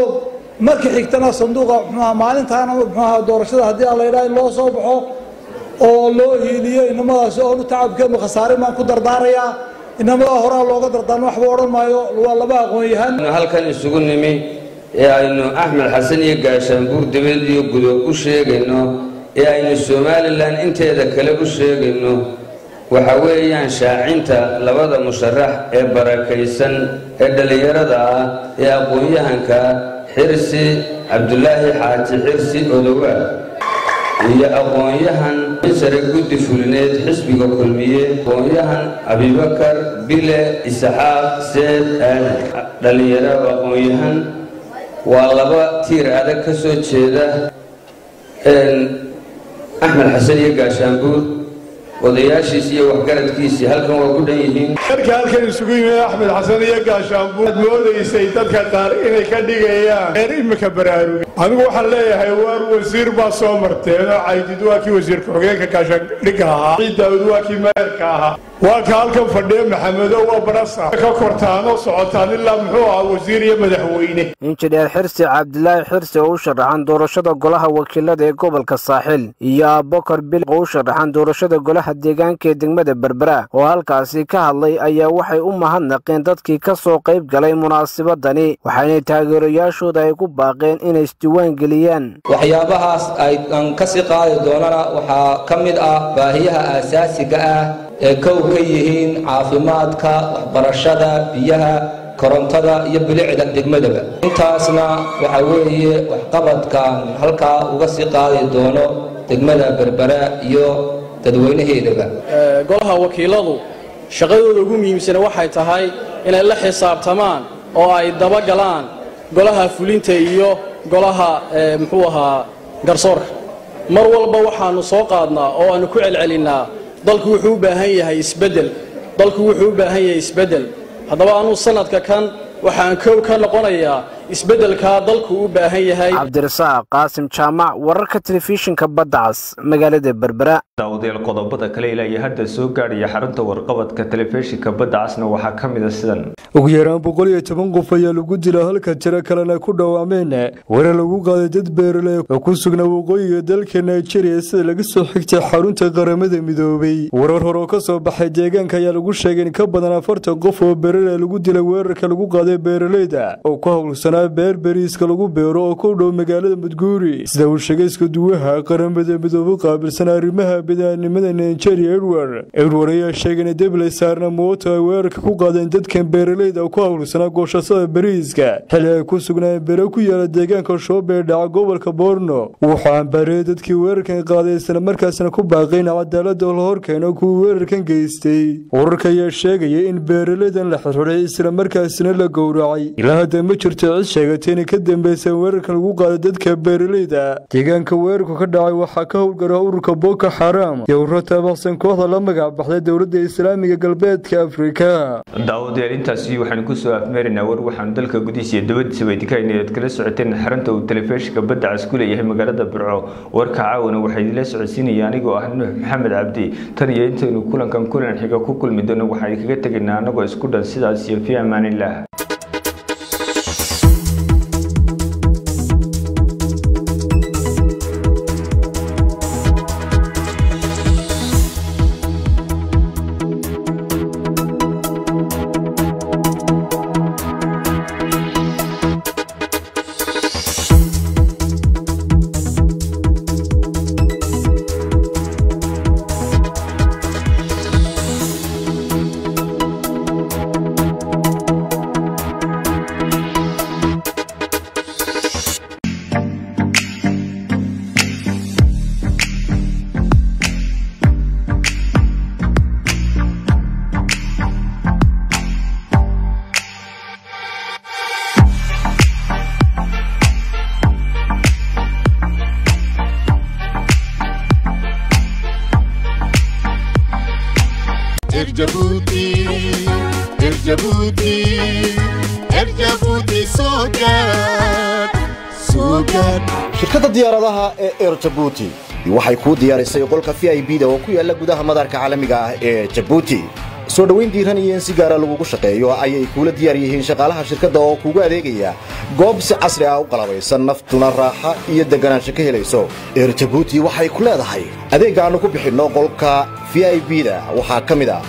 marka xigtana sanduuqa muxuaha maalintaana muxuaha doorashada haddii aan la yidhaha in loo soo baxo oo loo hiiliyo inamadaasi oonu tacabkeenu khasaare baan ku dardaarayaa inamada horaa looga dardaarmo waxba odhan maayo waa laba aqoon-yahan halkan isugu nimi ee aynu axmed xasan iyo gaashaanbuur dibad iyo gudo u sheegayno ee aynu somalilan inteeda kale u sheegayno waxa weeyaan shaacinta labada musharax ee barakaysan ee dhallinyarada ah ee aqoon-yahanka xirsi cabdulaahi xaaji xirsi odowa iyo aqoon-yahan sare guddi fulineed xisbiga kulmiye aqoon-yahan abibakar bile isxaaq seed aadan dhallinyaro aqoon-yahan waa laba tiir adag ka soo jeeda axmed xasan iyo gaashaanbuur odayaashiisi iyo waxgaradkiisii halkan waa ku dhan yihiin marka halkan isugu yimid axmed xasan iyo gaashaanbuur aad moodaysay dadka qaar inay ka dhigayaan reer imika baraaruga anigu waxaan leeyahay waar wasiir baa soo marteen oo caydid waa kii wasiirka xogeenka gaashaandhigga ahaa ciid daawud waa kii meerka ahaa waa ka halkan fadhiya maxamedo waa barasa ka kortaan oo socotaan ilaa muxuu ahaa wasiir iyo madaxweyne injineer xirsi cabdilaahi xirsi oo u sharaxan doorashada golaha wakiilada ee gobolka saaxil iyo abokar bil oo u sharaxan doorashada golaha deegaanka ee degmada berbera oo halkaasi ka hadlay ayaa waxay u mahadnaqeen dadkii ka soo qayb galay munaasabadani waxaana taageerayaashooda ay ku baaqeen inay isdiiwaan geliyaan waxyaabahaas aan kasii qaadi doonana waxaa ka mid ah baahiyaha aasaasiga ah ee kow ka yihiin caafimaadka waxbarashada biyaha korontada iyo bilicda degmadaba intaasna waxa weeye waxqabadkan halkaa uga sii qaadi doono degmada berbera iyo dadweynaheedaba golaha wakiiladu shaqadooda ugu muhiimsana waxay tahay inay la xisaabtamaan oo ay dabagalaan golaha fulinta iyo golaha muxuu ahaa garsoorka mar walba waxaanu soo qaadnaa oo aanu ku celcelinnaa dalku wuxuu u baahan yahay isbeddel dalku wuxuu u baahan yahay isbeddel haddaba anuu sanadka kan waxaan kow ka noqonayaa isbeddelkaa dalku u baahan yahay cabdirasaaq qaasim jaamac wararka telefishinka badda cas magaalada berbera daawadayaal qodobada kale ilaa iyo hadda soo gaadhaya xarunta warqabadka telefishinka badda casna waxaa ka mid a sidan ugu yaraan boqol iyo toban qof ayaa lagu dila halka tiro kalena ku dhawaameen warar lagu qaaday dad beerale oo ku sugnaa waqooyiga dalka nigeria sida laga soo xigtay xarunta qaramada midoobay warar hore oo ka soo baxay deegaanka ayaa lagu sheegay in ka badan afartan qof oo beerale lagu dilay weerarka lagu qaaday beeraleyda oo ku howlsanaa beer beriiska lagu beero oo ku dhow magaalada mudguuri sida uu sheegay iskuduwaha qaramada midoobe qaabilsan arrimaha bidaaannimada nigeria edward edward ayaa sheegay in debley saarna mooto ay weerarka ku qaadeen dadkan beeraleyda oo ku howlsanaa goosashada beriiska xili ay ku sugnaayeen bere ku yaala deegaanka shoobe ee dhaca gobolka borno wuxuu ambaariyey dadkii weerarkan qaaday isla markaasna ku baaqay in cadaalada la horkeeno kuwii weerarkan geystay wararka ayaa sheegaya in beeraleydan la xirxiday isla markaasna la gowracay ilaa hadda ma jirto cid sheegatay inay ka dambeyseen weerarkan lagu qaaday dadka beeraleyda deegaanka weerarku ka dhacay waxaa ka howlgara ururka boko xaram iyo ururo taabaqsan kooxda la magac baxday dowladda islaamiga galbeedka afrika daawadayaal intaasi waxaanu kusoo afmeeraynaa war waxaanu dalka gudihiisa iyo dabadiisaba idinkahaynay oad kala socoteen xarunta uu telefishinka badda cas ku leeyahay magaalada burco warka caawana waxaa idinla socodsiinaya anigoo ah nuux maxamed cabdi tan iyo intaynu kulankan kulan xiga ku kulmi doono waxaan idinkaga tegaynaa annagoo isku dhan sidaas iyo fi amaanillaah Erjabuti, Erjabuti, Erjabuti Sogat, Sogat. shirkadda diyaaradaha ee air jabuuti waxay kuu diyaarisay qolka v i b da oo ku yaala gudaha madarka caalamiga ah ee jabuuti soo dhowayn diiran iyo in si gaara lagugu shaqeeyo ayay kuula diyaar yihiin shaqaalaha shirkadda oo kuugu adeegaya goob si casri ah u qalabaysan naftuna raaxa iyo deganaansho ka helayso eer jabuuti waxay ku leedahay adeegga aannu ku bixinno qolka v i b da waxaa ka mid ah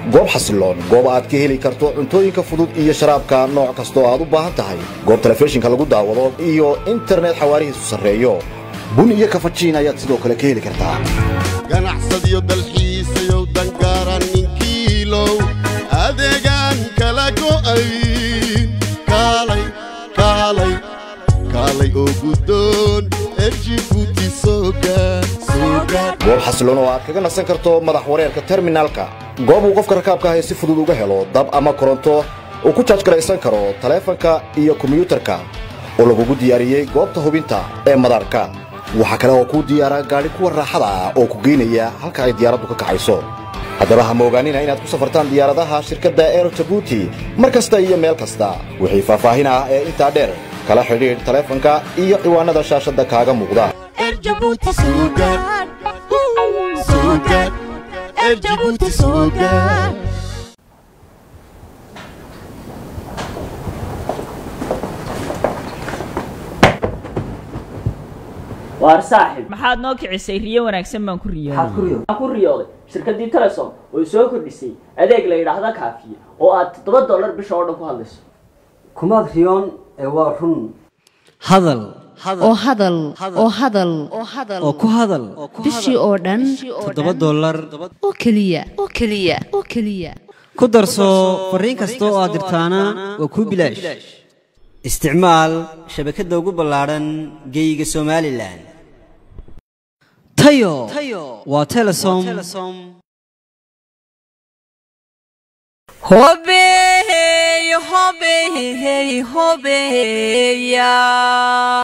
goob xasiloon goob aad ka heli karto cuntooyinka fudud iyo sharaabka nooc kastoo aad u baahan tahay goob telefishinka lagu daawado iyo internet xawaarihiisu sarreeyo bun iyo kafajiin ayaad sidoo kale ka heli kartaa ganacsadiyo dalxiisayow dangaaran ninkiilow adeegaan kala go'ayn kaalay kaalay kaalay oo guddoon erjibuuti soogaad soogaad goob xasiloon oo aad kaga nasan karto madax wareerka terminaalka goob uu qofka rakaabka ahi si fudud uga helo dab ama koronto uu ku jaajgaraysan karo taleefanka iyo kombiyuutarka oo lagugu diyaariyey goobta hubinta ee madaarka waxaa kale oo kuu diyaara gaadhi kuwa raaxada ah oo ku geynaya halka ay diyaaraddu ka kacayso haddaba ha moogaanina inaad ku safartaan diyaaradaha shirkadda eero jabuuti mar kasta iyo meel kasta wixii faahfaahin ah ee intaa dheer kala xidhiidh taleefanka iyo ciwaannada shaashadda kaaga muuqda erjabuuti soogaad soogaad erjabuuti soogaad waar saaxib maxaad noo kicisay riyo wanaagsan baan ku maxaad ku riyooday waxaan ku riyooday shirkaddii telesom oo soo kordhisay adeeg la yidhaahda kaafiye oo aad toddoba dollar bisha oo dhan ku hadlayso kumaad riyoon ee waa run hadal oo hadal oo hadal oo ku hadal bishii oo dhan toddoba dollar oo keliya oo keliya oo keliya ku darso fariin kasta oo aad dirtaana waa kuu bilaash isticmaal shabakadda ugu ballaadhan geyga somalilan tayo waa telesom hobeey hobeey hobeeya